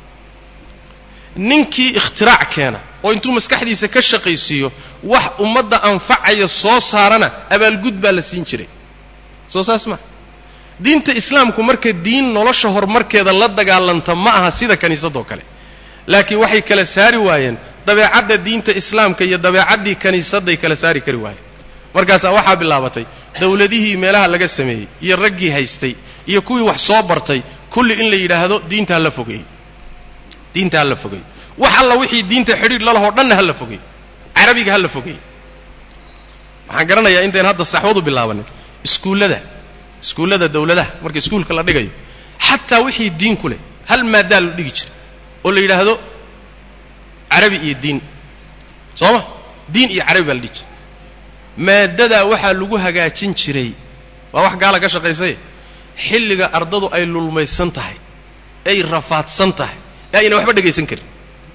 ninkii ikhtirac keena oo intuu maskaxdiisa ka shaqaysiiyo wax ummadda anfacaya soo saarana abaalgud baa la siin jiray soo saas ma diinta islaamku marka diin nolosha horumarkeeda la dagaalanta ma aha sida kiniisadoo kale laakiin waxay kala saari waayeen dabeecadda diinta islaamka iyo dabeecaddii kiniisadday kala saari kari waayeen markaasaa waxaa bilaabatay dawladihii meelaha laga sameeyey iyo raggii haystay iyo kuwii wax soo bartay kulli in la yidhaahdo diinta ha la fogeeyo diinta ha la fogeeyo wax alla wixii diinta xidhiidh lalahoo dhanna ha la fogeeyo carabiga ha la fogeeyo waxaan garanayaa intayn hadda saxwadu bilaabanin iskuullada iskuullada dawladaha marka iskuulka la dhigayo xataa wixii diin ku leh hal maaddaa la dhigi jira oo la yidhaahdo carabi iyo diin soo ma diin iyo carabi baa la dhigi jira maaddadaa waxaa lagu hagaajin jiray waa wax gaala ka shaqaysay xilliga ardadu ay lulmaysan tahay ay rafaadsan tahay ee ayna waxba dhegaysan karin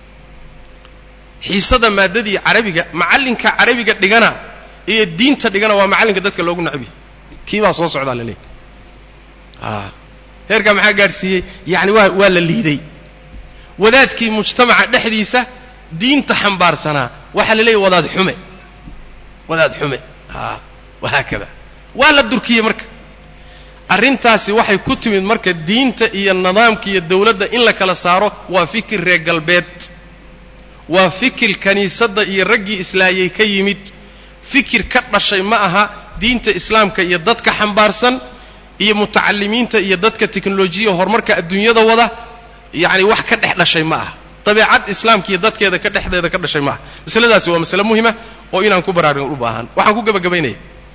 xiisada maaddadii carabiga macallinka carabiga dhigana iyo diinta dhigana waa macallinka dadka loogu nacbiy kii baa soo socdaa la leeyahy a heerkaa maxaa gaadhsiiyey yacani waa waa la liiday wadaadkii mujtamaca dhexdiisa diinta xambaarsanaa waxaa la leeyahy wadaad xume wadaad xume a wahaakada waa la durkiyey marka arrintaasi waxay ku timid marka diinta iyo nidaamka iyo dawladda in la kala saaro waa fikir reer galbeed waa fikir kiniisadda iyo raggii islaayay ka yimid fikir ka dhashay ma aha diinta islaamka iyo dadka xambaarsan iyo mutacalimiinta iyo dadka teknolojiya horumarka adduunyada wada yacni wax ka dhex dhashay ma aha dabeecad islaamka iyo dadkeeda ka dhexdeeda ka dhashay ma aha masaladaasi waa masale muhima oo inaan ku baraarugin u baahan waxaan ku gebagabaynaya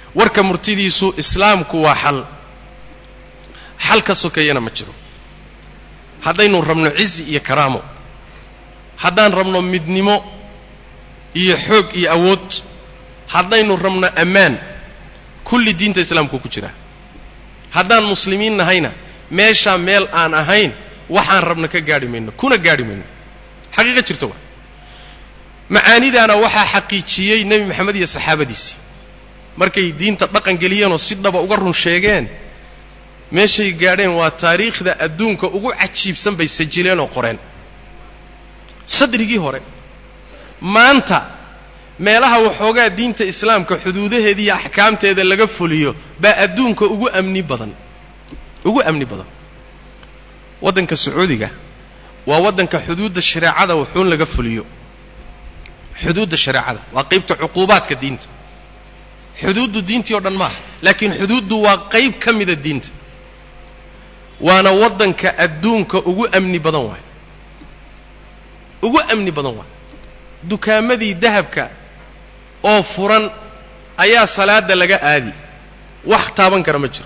warka murtidiisu islaamku waa xal xal ka sokeeyana ma jiro haddaynu rabno cizi iyo karaamo haddaan rabno midnimo iyo xoog iyo awood haddaynu rabno ammaan kulli diinta islaamku ku jiraa haddaan muslimiin nahayna meeshaa meel aan ahayn waxaan rabno ka gaadhi mayno kuna gaadhi mayno xaqiiqa jirta waa macaanidaana waxaa xaqiijiyey nebi maxamed iyo saxaabadiisii markay diinta dhaqan geliyeenoo si dhaba uga run sheegeen meeshay gaadheen waa taariikhda adduunka ugu cajiibsan bay sajileen oo qoreen sadrigii hore maanta meelaha waxoogaa diinta islaamka xuduudaheeda iyo axkaamteeda laga fuliyo baa adduunka ugu amni badan ugu amni badan waddanka sacuudiga waa waddanka xuduudda shareecada wuxuun laga fuliyo xuduudda shareecada waa qaybta cuquubaadka diinta xuduuddu diintii oo dhan maaha laakiin xuduuddu waa qayb ka mida diinta waana waddanka adduunka ugu amni badan waay ugu amni badan waay dukaamadii dahabka oo furan ayaa salaada laga aadi wax taaban kara ma jiro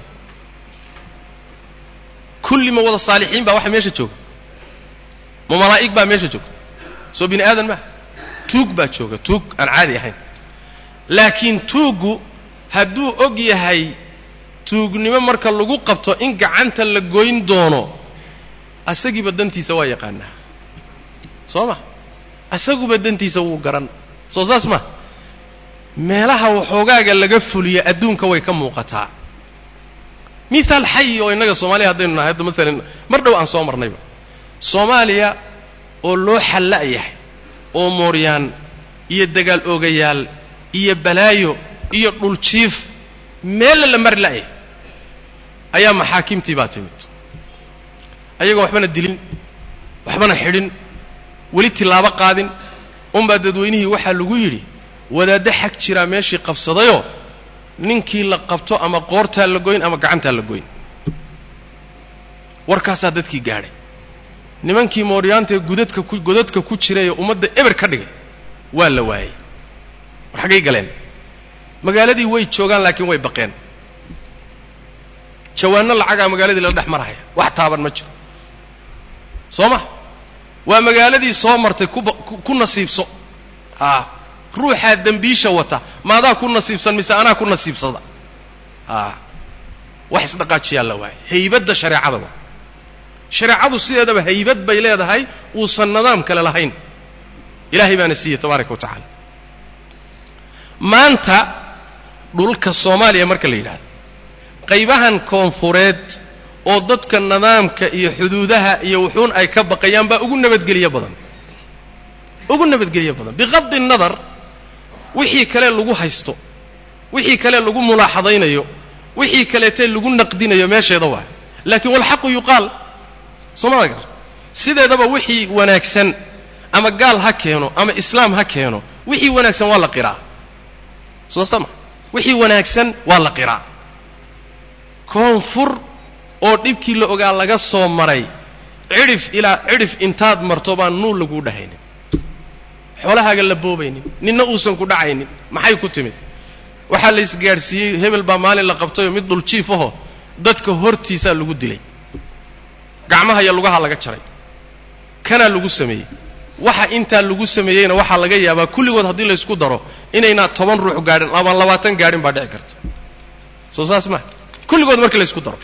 kulli ma wada saalixiin baa waxa meesha jooga ma malaa'ig baa meesha joogta soo bini aadan maaha tuug baa jooga tuug aan caadi ahayn laakiin tuuggu hadduu og yahay tuugnimo marka lagu qabto in gacanta la goyn doono asagiiba dantiisa waa yaqaanaa soo ma asaguba dantiisa wuu garan soo saas ma meelaha waxoogaaga laga fuliya adduunka way ka muuqataa mithaal xayi oo innaga soomaaliya haddaynu nahay hadda maalan mar dhow aan soo marnayba soomaaliya oo loo xalla yahay oo mooryaan iyo dagaal oogayaal iyo balaayo iyo dhuljiif meella la mari la'yahay ayaa maxaakimtii baa timid ayagoo waxbana dilin waxbana xidhin weli tilaabo qaadin unbaa dadweynihii waxaa lagu yidhi wadaaddo xag jiraa meeshii qabsadayoo ninkii la qabto ama qoortaa la goyn ama gacantaa la goyn warkaasaa dadkii gaadhay nimankii mooryaantaee gudadka ku godadka ku jiray ee ummadda eber ka dhigay waa la waayey war xaggay galeen magaaladii way joogaan laakiin way baqeen jawaanno lacagaa magaaladii lala dhex marahaya wax taaban ma jiro soo ma waa magaaladii soo martay kuba ku nasiibso a ruuxaa dembiisha wata maadaa ku nasiibsan mise anaa ku nasiibsada a wax isdhaqaajiyaa la waayay haybadda shareecada waa shareecadu sideedaba haybad bay leedahay uusan nidaam kale lahayn ilaahay baana siiyey tabaaraka wa tacaala maanta dhulka soomaaliya marka la yidhahdo qaybahan koonfureed oo dadka nidaamka iyo xuduudaha iyo wuxuun ay ka baqayaan baa ugu nabadgeliyo badan ugu nabadgeliyo badan biqadi nadar wixii kale lagu haysto wixii kale lagu mulaaxadaynayo wixii kaleete lagu naqdinayo meesheeda waa laakiin walxaqu yuqaal soomada gar sideedaba wixii wanaagsan ama gaal ha keeno ama islaam ha keeno wixii wanaagsan waa la qiraa soo sama wixii wanaagsan waa la qiraa koonfur oo dhibkii la ogaa laga soo maray cidhif ilaa cidhif intaad marto baan nuul laguu dhahaynin xoolahaaga la boobaynin ninna uusan ku dhacaynin maxay ku timid waxaa la isgaadhsiiyey hebel baa maalin la qabtayoo mid dhuljiif aho dadka hortiisaa lagu dilay gacmaha iyo lugaha laga jaray kanaa lagu sameeyey waxa intaa lagu sameeyeyna waxaa laga yaabaa kulligood haddii laysku daro inaynaa toban ruux gaadhin ama labaatan gaadhin baa dhici karta soo saas maa kulligood markii laysku daro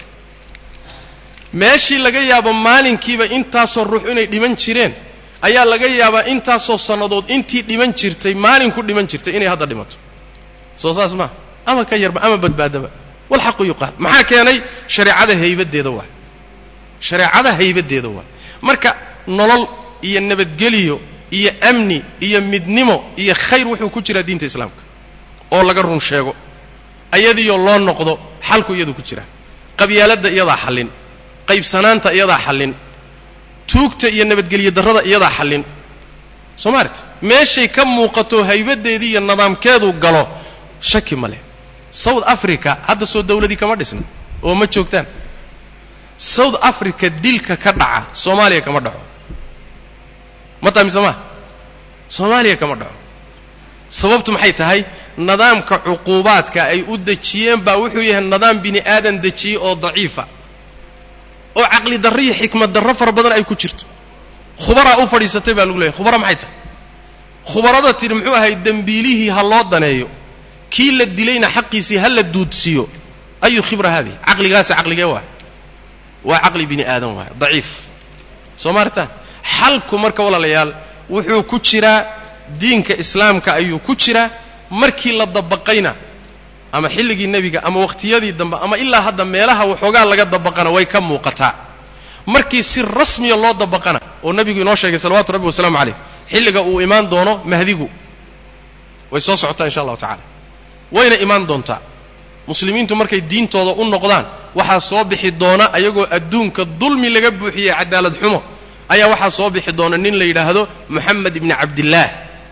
meeshii laga yaabo maalinkiiba intaasoo ruux inay dhiman jireen ayaa laga yaabaa intaasoo sannadood intii dhiman jirtay maalinku dhiman jirtay inay hadda dhimato soo saas maa ama ka yarba ama badbaadaba walxaqu yuqaal maxaa keenay shareecada haybaddeeda waa shareecada haybaddeeda waa marka nolol iyo nabadgeliyo iyo amni iyo midnimo iyo khayr wuxuu ku jiraa diinta islaamka oo laga run sheego ayadiyo loo noqdo xalku iyadu ku jiraa qabyaaladda iyadaa xallin qaybsanaanta iyadaa xallin tuugta iyo nabadgelyo darrada iyadaa xallin soo maaret meeshay ka muuqato haybaddeedii iyo nidaamkeedu galo shaki ma leh south africa hadda soo dawladii kama dhisna oo ma joogtaan south africa dilka ka dhaca soomaaliya kama dhaco ma tahay mise maa soomaaliya kama dhaco sababtu maxay tahay nidaamka cuquubaadka ay u dejiyeen baa wuxuu yahay nidaam bini aadan dejiyey oo daciifa oo caqli darro iyo xikmad darro fara badan ay ku jirto khubaraa u fadhiisatay baa lagu leeyahy khubara maxay tahay khubarada tidhi muxuu ahay dembiilihii ha loo daneeyo kii la dilayna xaqiisii ha la duudsiiyo ayu khibra haadihi caqligaasi caqligee waay waa caqli bini aadan waay daciif soo maarta xalku marka walaalayaal wuxuu ku jiraa diinka islaamka ayuu ku jiraa markii la dabaqayna ama xilligii nebiga ama wakhtiyadii dambe ama ilaa hadda meelaha waxoogaa laga dabaqana way ka muuqataa markii si rasmiya loo dabaqana oo nebigu inoo sheegay salawatu rabbi wasalaamu calayh xilliga uu imaan doono mahdigu way soo socotaa insha allahu tacala wayna imaan doontaa muslimiintu markay diintooda u noqdaan waxaa soo bixi doona ayagoo adduunka dulmi laga buuxiyey cadaalad xumo ayaa waxaa soo bixi doona nin la yidhaahdo moxamed ibni cabdillaah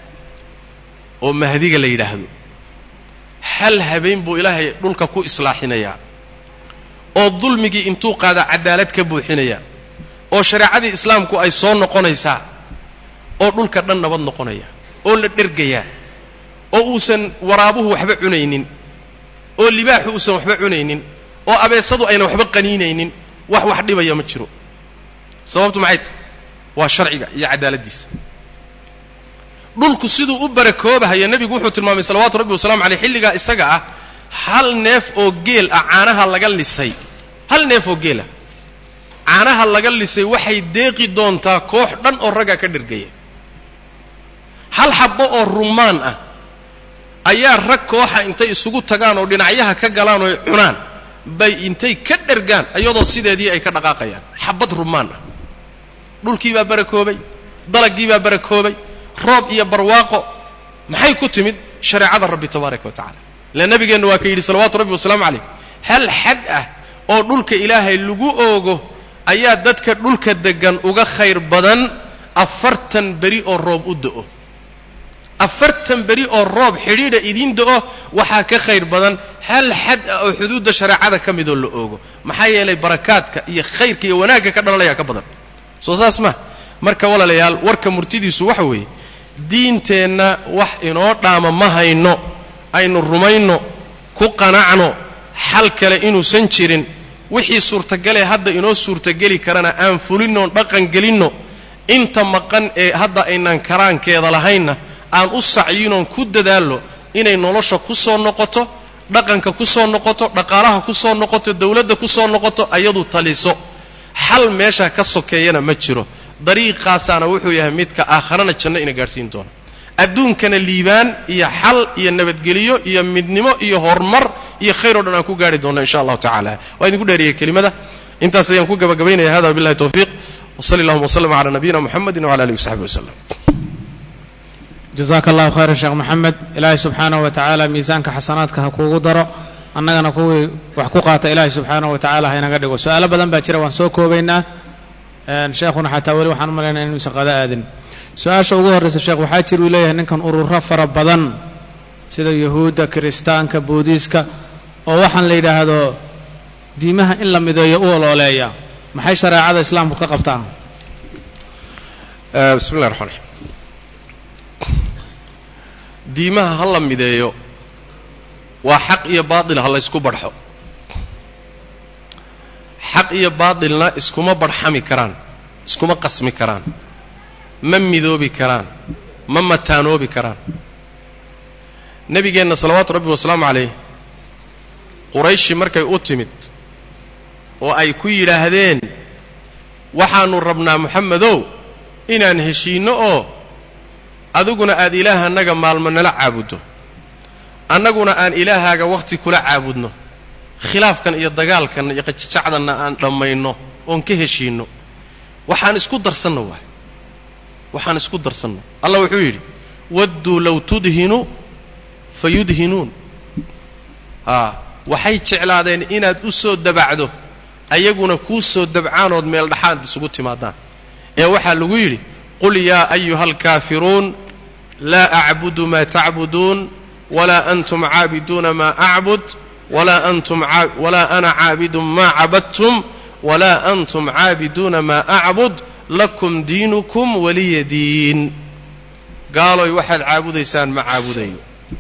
oo mahdiga la yidhaahdo hal habeen buu ilaahay dhulka ku islaaxinayaa oo dulmigii intuu qaada cadaalad ka buuxinaya oo shareecadii islaamku ay soo noqonaysaa oo dhulka dhan nabad noqonaya oo la dhergayaa oo uusan waraabuhu waxba cunaynin oo libaaxu uusan waxba cunaynin oo abeesadu ayna waxba qaniinaynin wax wax dhibaya ma jiro sababtu maxay tahay waa sharciga iyo cadaaladdiisa dhulku siduu u barakoobahayo nebigu wuxuu tilmaamay salawaatu rabbi wasalamu caleyh xilligaa isaga ah hal neef oo geel ah caanaha laga lisay hal neef oo geel ah caanaha laga lisay waxay deeqi doontaa koox dhan oo raggaa ka dhergaya hal xabbo oo rumaan ah ayaa rag kooxa intay isugu tagaan oo dhinacyaha ka galaan oo cunaan bay intay ka dhergaan iyadoo sideedii ay ka dhaqaaqayaan xabbad rumaan ah dhulkii baa barakoobay dalagii baa barakoobay roob iyo barwaaqo maxay ku timid shareecada rabbi tabaaraka wa tacala ila nabigeenna waa ka yidhi salawaatu rabbi wasalaamu calayh hal xad ah oo dhulka ilaahay lagu oogo ayaa dadka dhulka deggan uga khayr badan afartan beri oo roob u da'o afartan beri oo roob xidhiidha idiin da'o waxaa ka khayr badan hal xad ah oo xuduudda shareecada ka midoo la oogo maxaa yeelay barakaadka iyo khayrka iyo wanaagga ka dhalanayaa ka badan soo saas ma marka walaalayaal warka murtidiisu waxa weeye diinteenna wax inoo dhaama ma hayno aynu rumayno ku qanacno xal kale inuusan jirin wixii suurtagalee hadda inoo suurtageli karana aan fulinnoon dhaqan gelinno inta maqan ee hadda aynaan karaankeeda lahaynna aan u sacyinoon ku dadaalno inay nolosha ku soo noqoto dhaqanka ku soo noqoto dhaqaalaha ku soo noqoto dawladda ku soo noqoto ayadu taliso xal meesha ka sokeeyana ma jiro dariiqaasaana wuxuu yahay midka aakharana janno ina gaadhsiin doona adduunkana liibaan iyo xal iyo nabadgeliyo iyo midnimo iyo horumar iyo khayr o dhan aan ku gaari doonno insha allahu tacala waa idinku dheeriyey kelimada intaas ayaan ku gabagabaynaya hada wabillahi tawfiiq wsali allahuma wslm cala nabiyina muxamedi wcala alihi wasaxbi waslem jazaaka allahu khayran sheekh maxamed ilaahay subxaanahu wa tacaala miisaanka xasanaadka ha kuugu daro annagana kuwii wax ku qaata ilaahay subxaanahu wa tacala ha inaga dhigo su-aalo badan baa jira waan soo koobaynaa sheekhuna xataa weli waxaan u malaynaya inuusan qada aadin su-aasha ugu horraysa sheekh waxaa jir uu leeyahay ninkan ururo fara badan sida yuhuudda kiristaanka buudiiska oo waxaan la yidhaahdo diimaha in la mideeyo u olooleeya maxay shareecada islaamku ka qabtaan bismi llahi raxmaan raxiim diimaha ha la mideeyo waa xaq iyo baatil ha la ysku barxo xaq iyo baatilna iskuma barxami karaan iskuma qasmi karaan ma midoobi karaan ma mataanoobi karaan nebigeenna salawaatu rabbi wasalaamu calayh qurayshi markay u timid oo ay ku yidhaahdeen waxaannu rabnaa moxamedow inaan heshiinno oo adiguna aad ilaahanaga maalmo nala caabuddo annaguna aan ilaahaaga wakhti kula caabudno khilaafkan iyo dagaalkan iyo qajajacdanna aan dhammayno oon ka heshiinno waxaan isku darsanno waay waxaan isku darsanno allah wuxuu yidhi wadduu low tudhinu fa yudhinuun aa waxay jeclaadeen inaad u soo dabacdo ayaguna kuu soo dabcaanood meel dhaxaad isugu timaadaan ee waxaa lagu yidhi qul yaa ayuha alkaafiruun laa acbudu maa tacbuduun walaa antum caabiduuna maa acbud walaa antum walaa ana caabidun maa cabadtum walaa antum caabiduuna maa acbud lakum diinukum waliya diin gaaloy waxaad caabudaysaan ma caabudayo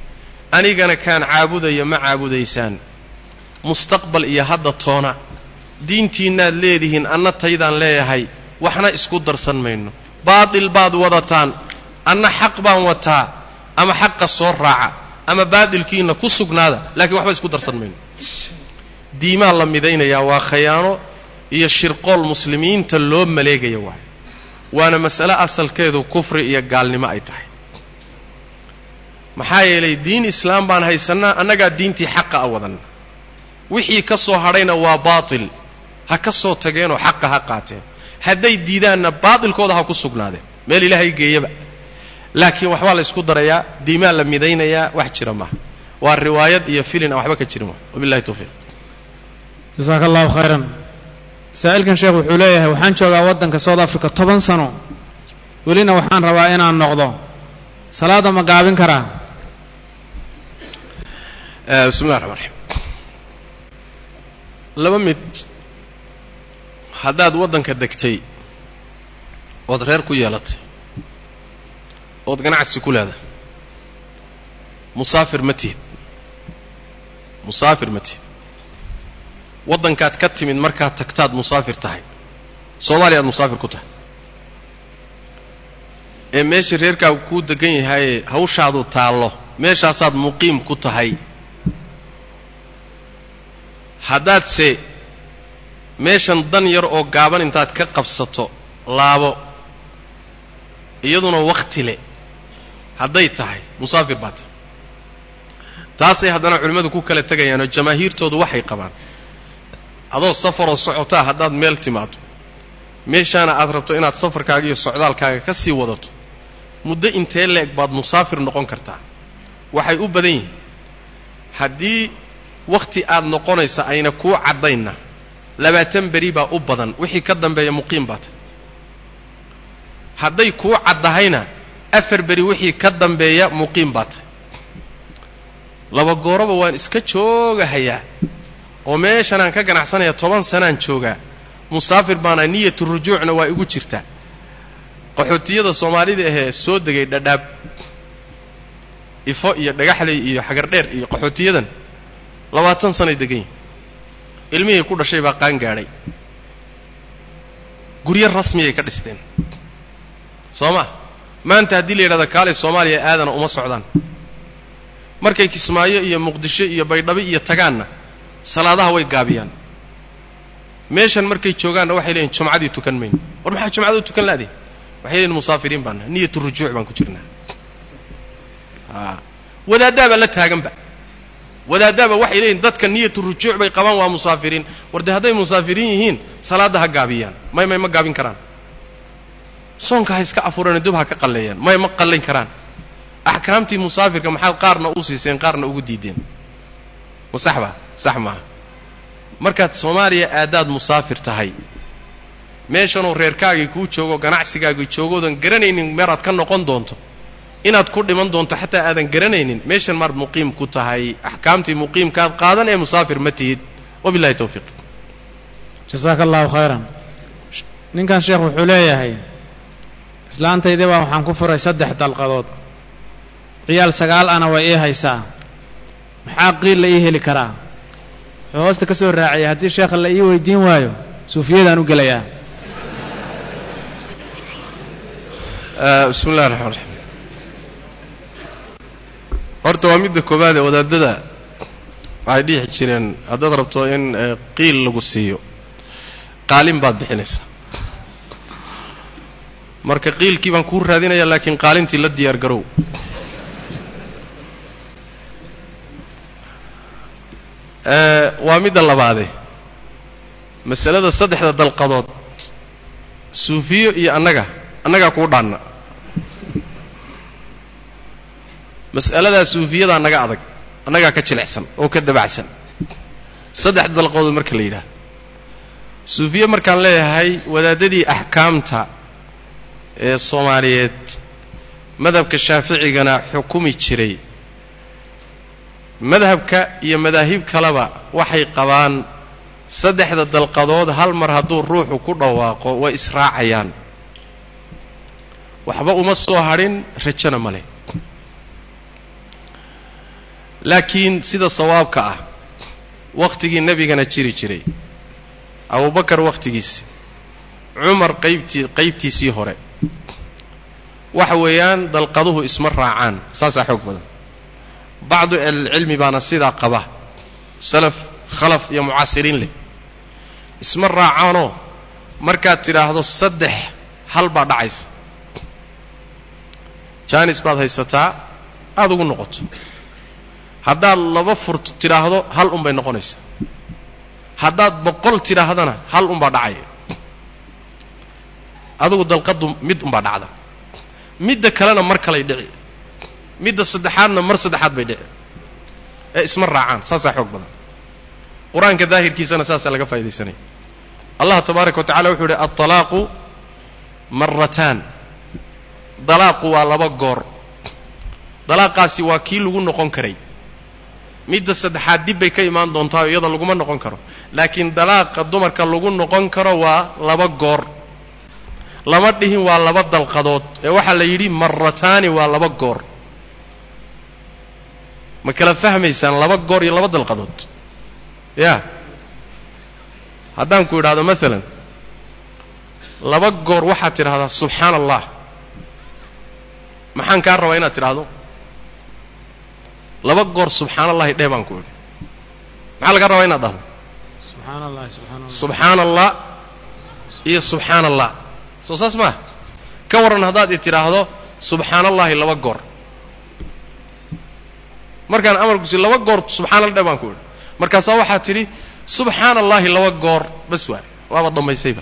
anigana kaan caabudaya ma caabudaysaan mustaqbal iyo hadda toona diintiinnaad leedihiin anna taydaan leeyahay waxna isku darsan mayno baatil baad wadataan anna xaq baan wataa ama xaqa soo raaca ama baadilkiinna ku sugnaada laakiin waxba isku darsan mayno diimaa la midaynayaa waa khayaano iyo shirqool muslimiinta loo maleegaya waay waana mas'ale asalkeedu kufri iyo gaalnimo ay tahay maxaa yeelay diin islaam baan haysannaa annagaa diintii xaqa a wadanna wixii ka soo hadhayna waa baatil ha ka soo tageenoo xaqa ha qaateen hadday diidaanna baatilkooda ha ku sugnaadeen meel ilaahay geeyaba laakiin waxbaa la ysku darayaa diimaa la midaynayaa wax jira maaha waa riwaayad iyo filin aan waxba ka jirin waa wabillahi tawfiiq jasaaka allahu khayran saa'ilkan sheekh wuxuu leeyahay waxaan joogaa waddanka south africa toban sano welina waxaan rabaa inaan noqdo salaadda ma gaabin karaa bismi llahi raxmaan raxiim laba mid haddaad waddanka degtay ood reer ku yeelatay ood ganacsi ku leedahay musaafir ma tihid musaafir ma tihid waddankaad ka timid markaad tagtaad musaafir tahay soomaaliya aad musaafir ku tahay ee meesha reerkaagu kuu degan yahayee hawshaadu taallo meeshaasaad muqiim ku tahay haddaadse meeshan dan yar oo gaaban intaad ka qabsato laabo iyaduna wakhti le hadday tahay musaafir baa tahay taasay haddana culimmadu ku kala tegayaanoo jamaahiirtoodu waxay qabaan adoo safaroo socotaa haddaad meel timaado meeshaana aad rabto inaad safarkaaga iyo socdaalkaaga ka sii wadato muddo intee leeg baad musaafir noqon kartaa waxay u badan yihiin haddii wakhti aad noqonaysa ayna kuu caddaynna labaatan beri baa u badan wixii ka dambeeya muqiim baa tahy hadday kuu caddahayna afar beri wixii ka dambeeya muqiim baa tahy laba gooroba waan iska joogahayaa oo meeshanaan ka ganacsanaya toban sanaan joogaa musaafir baana niyatu rujuucna waa igu jirtaa qaxootiyada soomaalida ahee soo degay dhadhaab ifo iyo dhagaxley iyo xagardheer iyo qaxootiyadan labaatan sanay degan yihin ilmihii ku dhashay baa qaan gaadhay guryo rasmiyay ka dhisteen soo ma maanta haddii la yidhahda kaalay soomaaliya aadana uma socdaan markay kismaayo iyo muqdisho iyo baydhabi iyo tagaanna salaadaha way gaabiyaan meeshan markay joogaanna waxay leeyihin jumcadii tukan mayno war maxaa jumcada u tukan laadii waxay leeyihin musaafiriin baana niyatu rujuuc baan ku jirnaa a wadaaddaabaa la taaganba wadaaddaaba waxay leeyihin dadka niyatu rujuuc bay qabaan waa musaafiriin war dee hadday musaafiriin yihiin salaadda ha gaabiyaan may may ma gaabin karaan soonka ha iska afureen dib ha ka qalleeyaan may ma qallayn karaan axkaamtii musaafirka maxaad qaarna u siiseen qaarna ugu diideen ma sax ba sax maaha markaad soomaaliya aadaad musaafir tahay meeshanoo reerkaagii kuu joogo ganacsigaagii joogoodan garanaynin meeraad ka noqon doonto inaad ku dhiman doonto xataa aadan garanaynin meeshan maad muqiim ku tahay axkaamtii muqiimkaad qaadan ee musaafir ma tihid wabillahi tawfiiq jasaaka allahu khayran ninkan sheekh wuxuu leeyahay islaantaydii baa waxaan ku furay saddex dalqadood ciyaal sagaal ana way ii haysaa maxaa qiil la ii heli karaa wuxuu hoosta ka soo raaciyay haddii sheekha la ii weydiin waayo suufiyadaan u gelayaa bismi illahi raxmaan raxiim horta waa midda koowaad ee wadaadada waxay dhihi jireen haddaad rabto in qiil lagu siiyo qaalin baad bixinaysaa marka qiilkii baan kuu raadinaya laakiin qaalintii la diyaar garow waa midda labaade masalada saddexda dalqadood suufiyo iyo annaga annagaa kuu dhaanna mas'aladaa suufiyadaa naga adag annagaa ka jilicsan oo ka dabacsan saddexda dalqadood marka la yidhahdo suufiye markaan leeyahay wadaadadii axkaamta ee soomaaliyeed madhabka shaaficigana xukumi jiray madhabka iyo madaahib kaleba waxay qabaan saddexda dalqadood hal mar hadduu ruuxu ku dhawaaqo way israacayaan waxba uma soo hadhin rajona ma leh laakiin sida sawaabka ah wakhtigii nebigana jiri jiray abubakar wakhtigiisi cumar qaybtii qaybtiisii hore waxa weeyaan dalqaduhu isma raacaan saasaa xoog badan bacdu ahlilcilmi baana sidaa qaba salaf khalaf iyo mucaasiriin leh isma raacaanoo markaad tidhaahdo saddex hal baa dhacaysa jaanis baad haysataa aada ugu noqoto haddaad laba furto tidhaahdo hal un bay noqonaysaa haddaad boqol tidhaahdana hal unbaa dhacaya adugu dalqaddu mid unbaa dhacda midda kalena mar kalay dhici midda saddexaadna mar saddexaad bay dhici ee isma raacaan saasaa xoog badan qur-aanka daahirkiisana saasaa laga faa'idaysanaya allah tabaaraka wa tacala wuxuu yidhi alطalaaqu marataan dalaaqu waa laba goor dalaaqaasi waa kii lagu noqon karay midda saddexaad dib bay ka imaan doontaa o iyada laguma noqon karo laakiin dalaaqa dumarka lagu noqon karo waa laba goor lama dhihin waa laba dalqadood ee waxaa la yidhi marataani waa laba goor ma kala fahmaysaan laba goor iyo laba dalqadood ya haddaan ku idhaahdo maalan laba goor waxaad tidhahdaa subxaana allah maxaan kaa rabaa inaad tidhaahdo laba goor subxaana allahi dheh baan ku idhi maxaa lagaa rabaa inaad dhahdo subxaan allah subxaan allah subxaana allah iyo subxaana allah soo saas maa ka warran haddaad i tidhaahdo subxaana allahi laba goor markaan amarkusi laba goor subxaana allah dheh baan ku idhi markaasaa waxaad tidhi subxaana allahi laba goor bas waay waaba dhammaysayba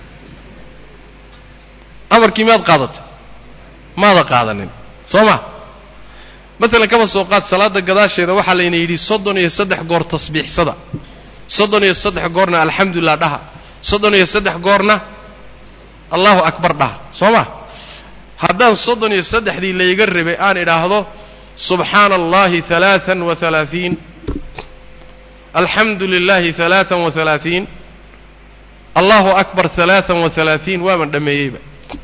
amarkii miyaad qaadatay maada qaadanin soo ma maalan kaba soo qaad salaadda gadaasheeda waxaa layna yidhi soddon iyo saddex goor tasbiixsada soddon iyo saddex goorna alxamdulilah dhaha soddon iyo saddex goorna allahu akbar dhaha soo ma haddaan soddon iyo saddexdii layga rabay aan idhaahdo subxaana allahi halaaan wa halaaثiin alxamdu lilahi halaaan wa halaaثiin allahu akbar halaaan wa halaaثiin waaban dhammeeyeyba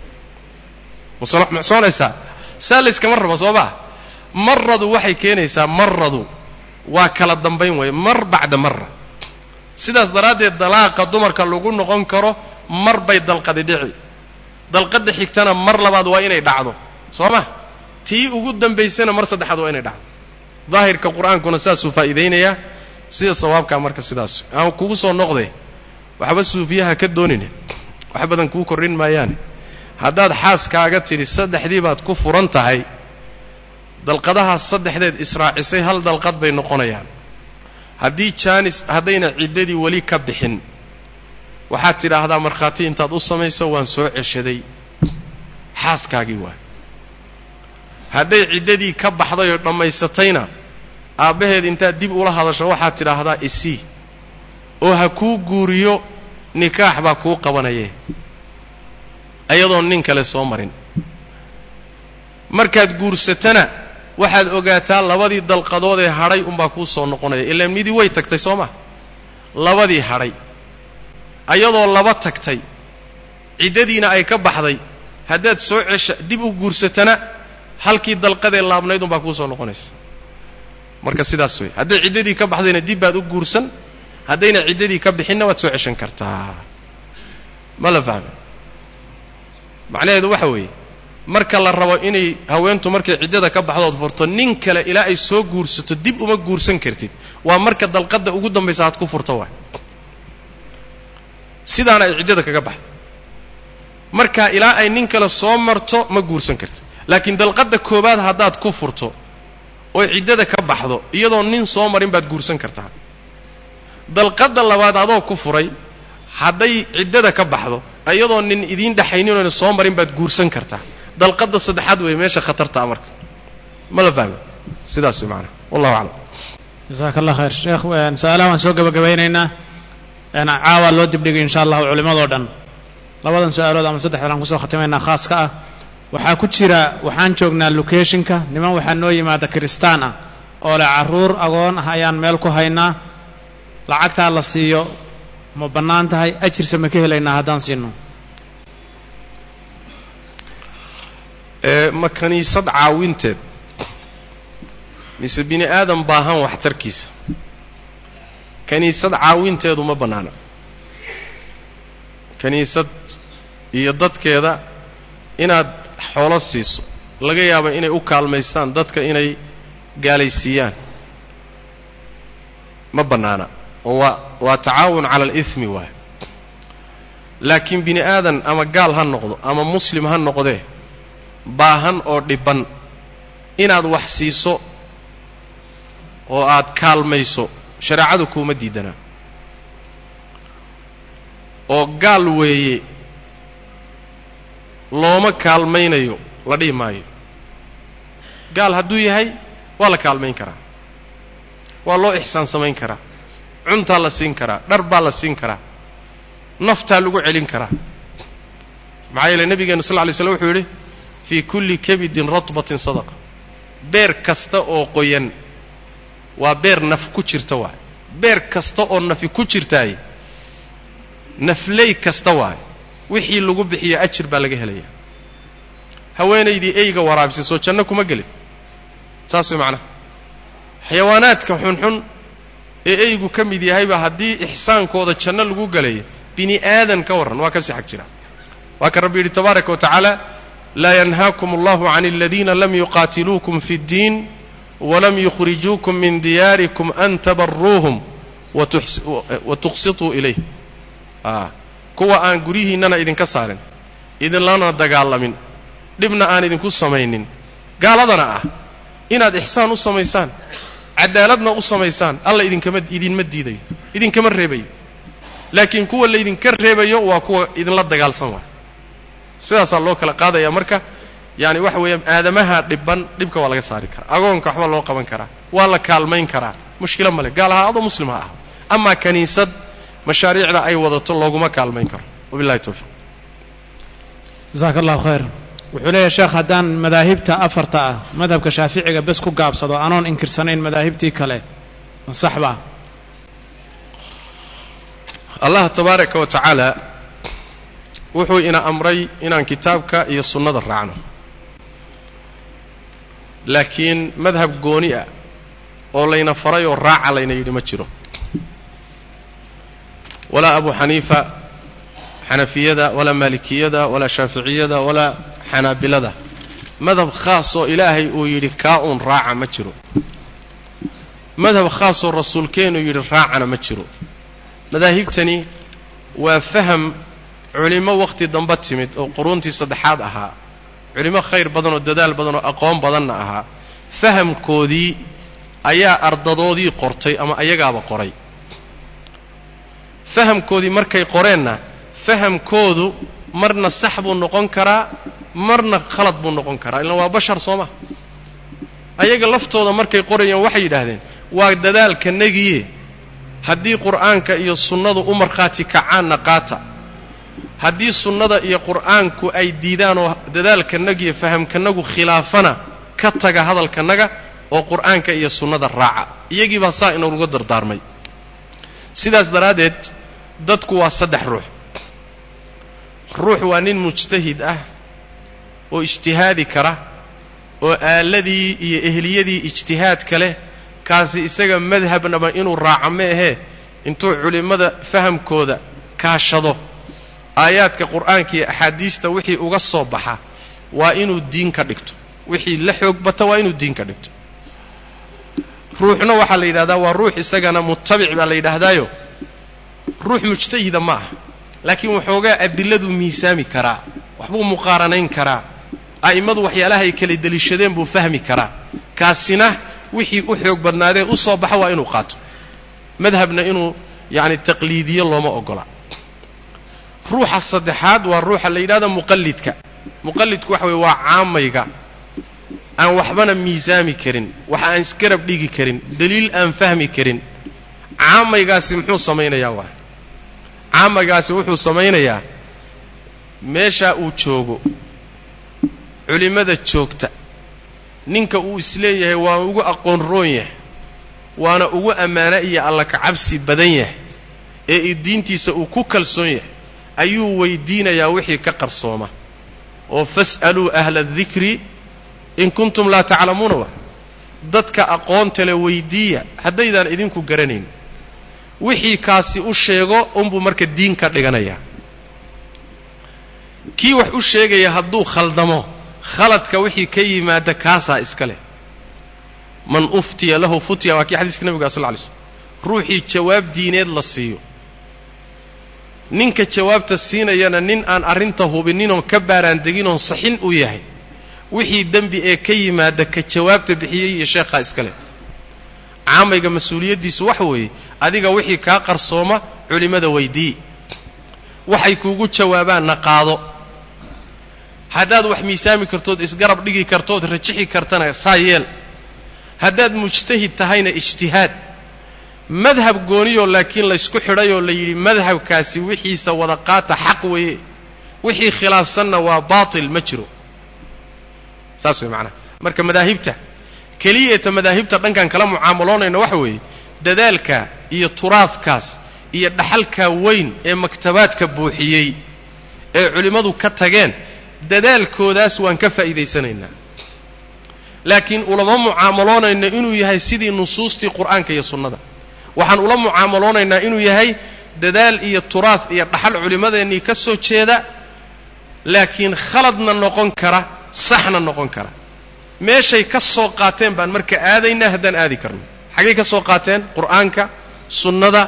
msoonaysaa saa layskama rabo soo maa maradu waxay keenaysaa maradu waa kala dambayn weeye mar bacda mara sidaas daraaddeed dalaaqa dumarka lagu noqon karo mar bay dalqadi dhici dalqadda xigtana mar labaad waa inay dhacdo soo ma tii ugu dambaysana mar saddexaad waa inay dhacdo daahirka qur-aankuna saasuu faa'iidaynayaa sida sawaabkaa marka sidaas aan kugu soo noqde waxba suufiyaha ka doonine wax badan kuu korrin maayaane haddaad xaaskaaga tidhi saddexdii baad ku furan tahay dalqadahaas saddexdeed israacisay hal dalqad bay noqonayaan haddii jaanis haddayna ciddadii weli ka bixin waxaad tidhaahdaa markhaati intaad u samayso waan soo ceshaday xaaskaagii waay hadday ciddadii ka baxday oo dhammaysatayna aabbaheed intaad dib ula hadasho waxaad tidhaahdaa isii oo ha kuu guuriyo nikaax baa kuu qabanaye ayadoon nin kale soo marin markaad guursatana waxaad ogaataa labadii dalqadood ee hadhay unbaa kuu soo noqonaya ilaan midii way tagtay soo ma labadii hadhay ayadoo laba tagtay ciddadiina ay ka baxday haddaad soo cesha dib u guursatana halkii dalqadee laabnayd unbaa kuu soo noqonaysa marka sidaas wey hadday ciddadii ka baxdayna dib baad u guursan haddayna ciddadii ka bixinna waad soo ceshan kartaa ma la fahme macnaheedu waxa weeye marka la rabo inay haweentu markay ciddada ka baxdood furto nin kale ilaa ay soo guursato dib uma guursan kartid waa marka dalqadda ugu dambaysa aad ku furto waay sidaana ay ciddada kaga baxdo marka ilaa ay nin kale soo marto ma guursan kartid laakiin dalqadda koowaad haddaad ku furto oo ciddada ka baxdo iyadoo nin soo marin baad guursan kartaa dalqadda labaad adoo ku furay hadday ciddada ka baxdo iyadoo nin idiin dhexaynin oona soo marin baad guursan kartaa dalqadda saddexaad weeye meesha khatartaa marka ma la fahmi sidaas wey maanaa wallahu aclam jasaaka allah khayr sheekh su-aalaha waan soo gabagabaynaynaa caawa loo dibdhigay insha allahu culimadoo dhan labadan su-aalood ama saddexdan aan kusoo khatimaynaa khaaska ah waxaa ku jira waxaan joognaa locationka niman waxaa noo yimaada kiristaan ah oo leh carruur agoon ah ayaan meel ku haynaa lacagtaa la siiyo ma bannaan tahay ajirse ma ka helaynaa haddaan siino ma kaniisad caawinteed mise bini aadam baahan waxtarkiisa kiniisad caawinteedu ma bannaana kiniisad iyo dadkeeda inaad xoolo siiso laga yaaba inay u kaalmaystaan dadka inay gaalaysiiyaan ma bannaana oo waa waa tacaawun cala alihmi waay laakiin bini aadan ama gaal ha noqdo ama muslim ha noqdee baahan oo dhibban inaad wax siiso oo aad kaalmayso shareecadu kuuma diidanaa oo gaal weeye looma kaalmaynayo la dhihi maayo gaal hadduu yahay waa la kaalmayn karaa waa loo ixsaan samayn karaa cuntaa la siin karaa dhar baa la siin karaa naftaa lagu celin karaa maxaa yeele nebigeenu sal ly slm wuxuu yidhi fii kulli kabidin ratbatin sadaqa beer kasta oo qoyan waa beer naf ku jirta waay beer kasta oo nafi ku jirtaay nafley kasta waay wixii lagu bixiyo ajir baa laga helaya haweenaydii eyga waraabisay soo janno kuma gelin saas way macnaha xayawaanaadka xunxun ee eygu ka mid yahayba haddii ixsaankooda janno lagu gelayo bini aadan ka warran waa ka sixag jira waa ka rabbi yidhi tabaaraka wa tacaala laa yanhaakum allahu can aladiina lam yuqaatiluukum fi اddiin walam yukhrijuukum min diyaarikum an tabaruuhum wa tuqsituu ilayh kuwa aan guryihiinnana idinka saarin idinlana dagaalamin dhibna aan idinku samaynin gaaladana ah inaad ixsaan u samaysaan cadaaladna u samaysaan alla idinkama idinma diidayo idinkama reebayo laakiin kuwa laydinka reebayo waa kuwa idinla dagaalsan waay sidaasaa loo kala qaadaya marka yaani waxa weeyaan aadamaha dhibban dhibka waa laga saari karaa agoonka waxba loo qaban karaa waa la kaalmayn karaa mushkilo male gaal ahaa adoo muslim ha aha amaa kaniisad mashaariicda ay wadato looguma kaalmayn karo wabillahi towfiiq jasaaka allahu khayr wuxuu leeyahay sheekh haddaan madaahibta afarta ah madhabka shaaficiga bes ku gaabsado anoon inkirsanayn madaahibtii kale saxbaa allah tabaaraka wa tacaala wuxuu ina amray inaan kitaabka iyo sunnada raacno laakiin madhab gooni ah oo layna faray oo raaca layna yidhi ma jiro walaa abu xaniifa xanafiyada walaa maalikiyada walaa shaaficiyada walaa xanaabilada madhab khaas oo ilaahay uu yidhi kaa uun raaca ma jiro madhab khaasoo rasuulkeenu yidhi raacana ma jiro madaahibtani waa faham culimmo wakhti damba timid oo quruuntii saddexaad ahaa culimmo khayr badan oo dadaal badan oo aqoon badanna ahaa fahamkoodii ayaa ardadoodii qortay ama ayagaaba qoray fahamkoodii markay qoreenna fahamkoodu marna sax buu noqon karaa marna khalad buu noqon karaa ilaan waa bashar soo ma ayaga laftooda markay qorayeen waxay yidhaahdeen waa dadaalkanagiye haddii qur'aanka iyo sunnadu u markhaati kacaanna qaata haddii sunnada iyo qur'aanku ay diidaan oo dadaalkanagiyo fahamkanagu khilaafana ka taga hadalkanaga oo qur'aanka iyo sunnada raaca iyagii baa saa inooga dardaarmay sidaas daraaddeed dadku waa saddex ruux ruux waa nin mujtahid ah oo ijtihaadi kara oo aaladii iyo ehliyadii ijtihaadka leh kaasi isaga madhabnaba inuu raaco ma ahee intuu culimmada fahamkooda kaashado aayaadka qur'aanka iyo axaadiista wixii uga soo baxa waa inuu diin ka dhigto wixii la xoog bata waa inuu diin ka dhigto ruuxna waxaa la yidhahdaa waa ruux isagana mutabic baa la yidhaahdaayo ruux mujtahida ma ah laakiin waxoogaa adiladuu miisaami karaa waxbuu muqaaranayn karaa a'immadu waxyaalahay kala deliishadeen buu fahmi karaa kaasina wixii u xoog badnaadee u soo baxa waa inuu qaato madhabna inuu yacani taqliidiyo looma ogola ruuxa saddexaad waa ruuxa la yidhahda muqallidka muqallidku waxa weye waa caamayga aan waxbana miisaami karin wax aan isgarab dhigi karin daliil aan fahmi karin caamaygaasi muxuu samaynayaa waa caamaygaasi wuxuu samaynayaa meeshaa uu joogo culimmada joogta ninka uu isleeyahay waa ugu aqoon roon yahay waana ugu ammaano iyo alla kacabsi badan yahay ee diintiisa uu ku kalsoon yahay ayuu weydiinayaa wixii ka qarsooma oo fas'aluu ahla adikri in kuntum laa taclamuuna wa dadka aqoonta le weydiiya haddaydaan idinku garanayn wixii kaasi u sheego unbuu marka diin ka dhiganayaa kii wax u sheegaya hadduu khaldamo khaladka wixii ka yimaada kaasaa iska leh man uftiya lahu futya waa kii xadiiska nebiga sal lla lay slm ruuxii jawaab diineed la siiyo ninka jawaabta siinayana nin aan arrinta hubininoon ka baaraan deginoon saxin u yahay wixii dembi ee ka yimaada ka jawaabta bixiyey iyo sheekhaa iska leh caamayga mas-uuliyaddiisu waxa weeye adiga wixii kaa qarsooma culimmada weydii waxay kuugu jawaabaanna qaado haddaad wax miisaami kartood isgarab dhigi kartood rajixi kartana saa yeel haddaad mujtahid tahayna ijtihaad madhab gooniyoo laakiin laysku xidhayoo la yidhi madhabkaasi wixiisa wada qaata xaq weeye wixii khilaafsanna waa baatil ma jiro saas way macanaha marka madaahibta keliyata madaahibta dhankan kala mucaamaloonayna waxa weeye dadaalka iyo turaadkaas iyo dhaxalkaa weyn ee maktabaadka buuxiyey ee culimmadu ka tageen dadaalkoodaas waan ka faa'iidaysanaynaa laakiin ulama mucaamaloonayno inuu yahay sidii nusuustii qur'aanka iyo sunnada waxaan ula mucaamaloonaynaa inuu yahay dadaal iyo turaad iyo dhaxal culimmadeennii ka soo jeeda laakiin khaladna noqon kara saxna noqon kara meeshay ka soo qaateen baan marka aadaynaa haddaan aadi karno xaggay ka soo qaateen qur'aanka sunnada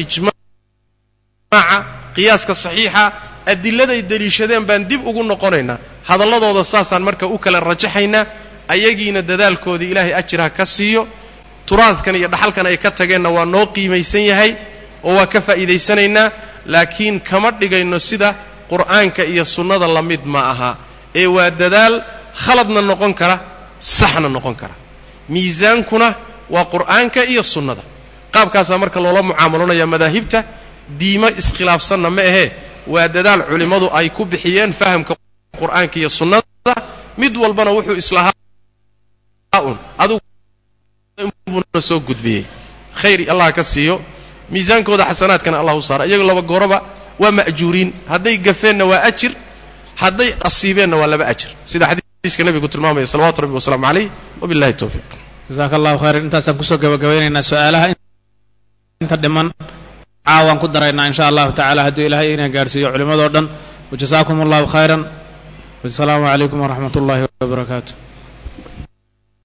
ijmaaca qiyaaska saxiixa adilladay deliishadeen baan dib ugu noqonaynaa hadalladooda saasaan marka u kala rajaxaynaa ayagiina dadaalkoodii ilaahay ajir ha ka siiyo turaadkan iyo dhaxalkan ay ka tageenna waa noo qiimaysan yahay oo waa ka faa'iidaysanaynaa laakiin kama dhigayno sida qur'aanka iyo sunnada la mid ma aha ee waa dadaal khaladna noqon kara saxna noqon kara miisaankuna waa qur'aanka iyo sunnada qaabkaasaa marka loola mucaamaloonaya madaahibta diimo iskhilaafsanna ma ahee waa dadaal culimmadu ay ku bixiyeen fahamka qur'aanka iyo sunnada mid walbana wuxuu islahaa un aduguna soo gudbiyey khayr allah ka siiyo miisaankooda xasanaadkana allah u saara iyago laba gooroba waa ma'juuriin hadday gafeenna waa ajir hadday asiibeenna waa laba ajir sida xadiiska nebigu tilmaamaya salawatu rabbi wasalaamu calayh wabillahi towfiiq jasaaka allahu khayran intaasaan kusoo gabagabaynaynaa su-aalaha inta dhiman caawaan ku daraynaa in sha allahu tacala hadduu ilaahay ina gaarhsiiyo culimmadoo dhan wajasaakum allahu khayran wasalaamu calaykum waraxmat ullahi wabarakaatu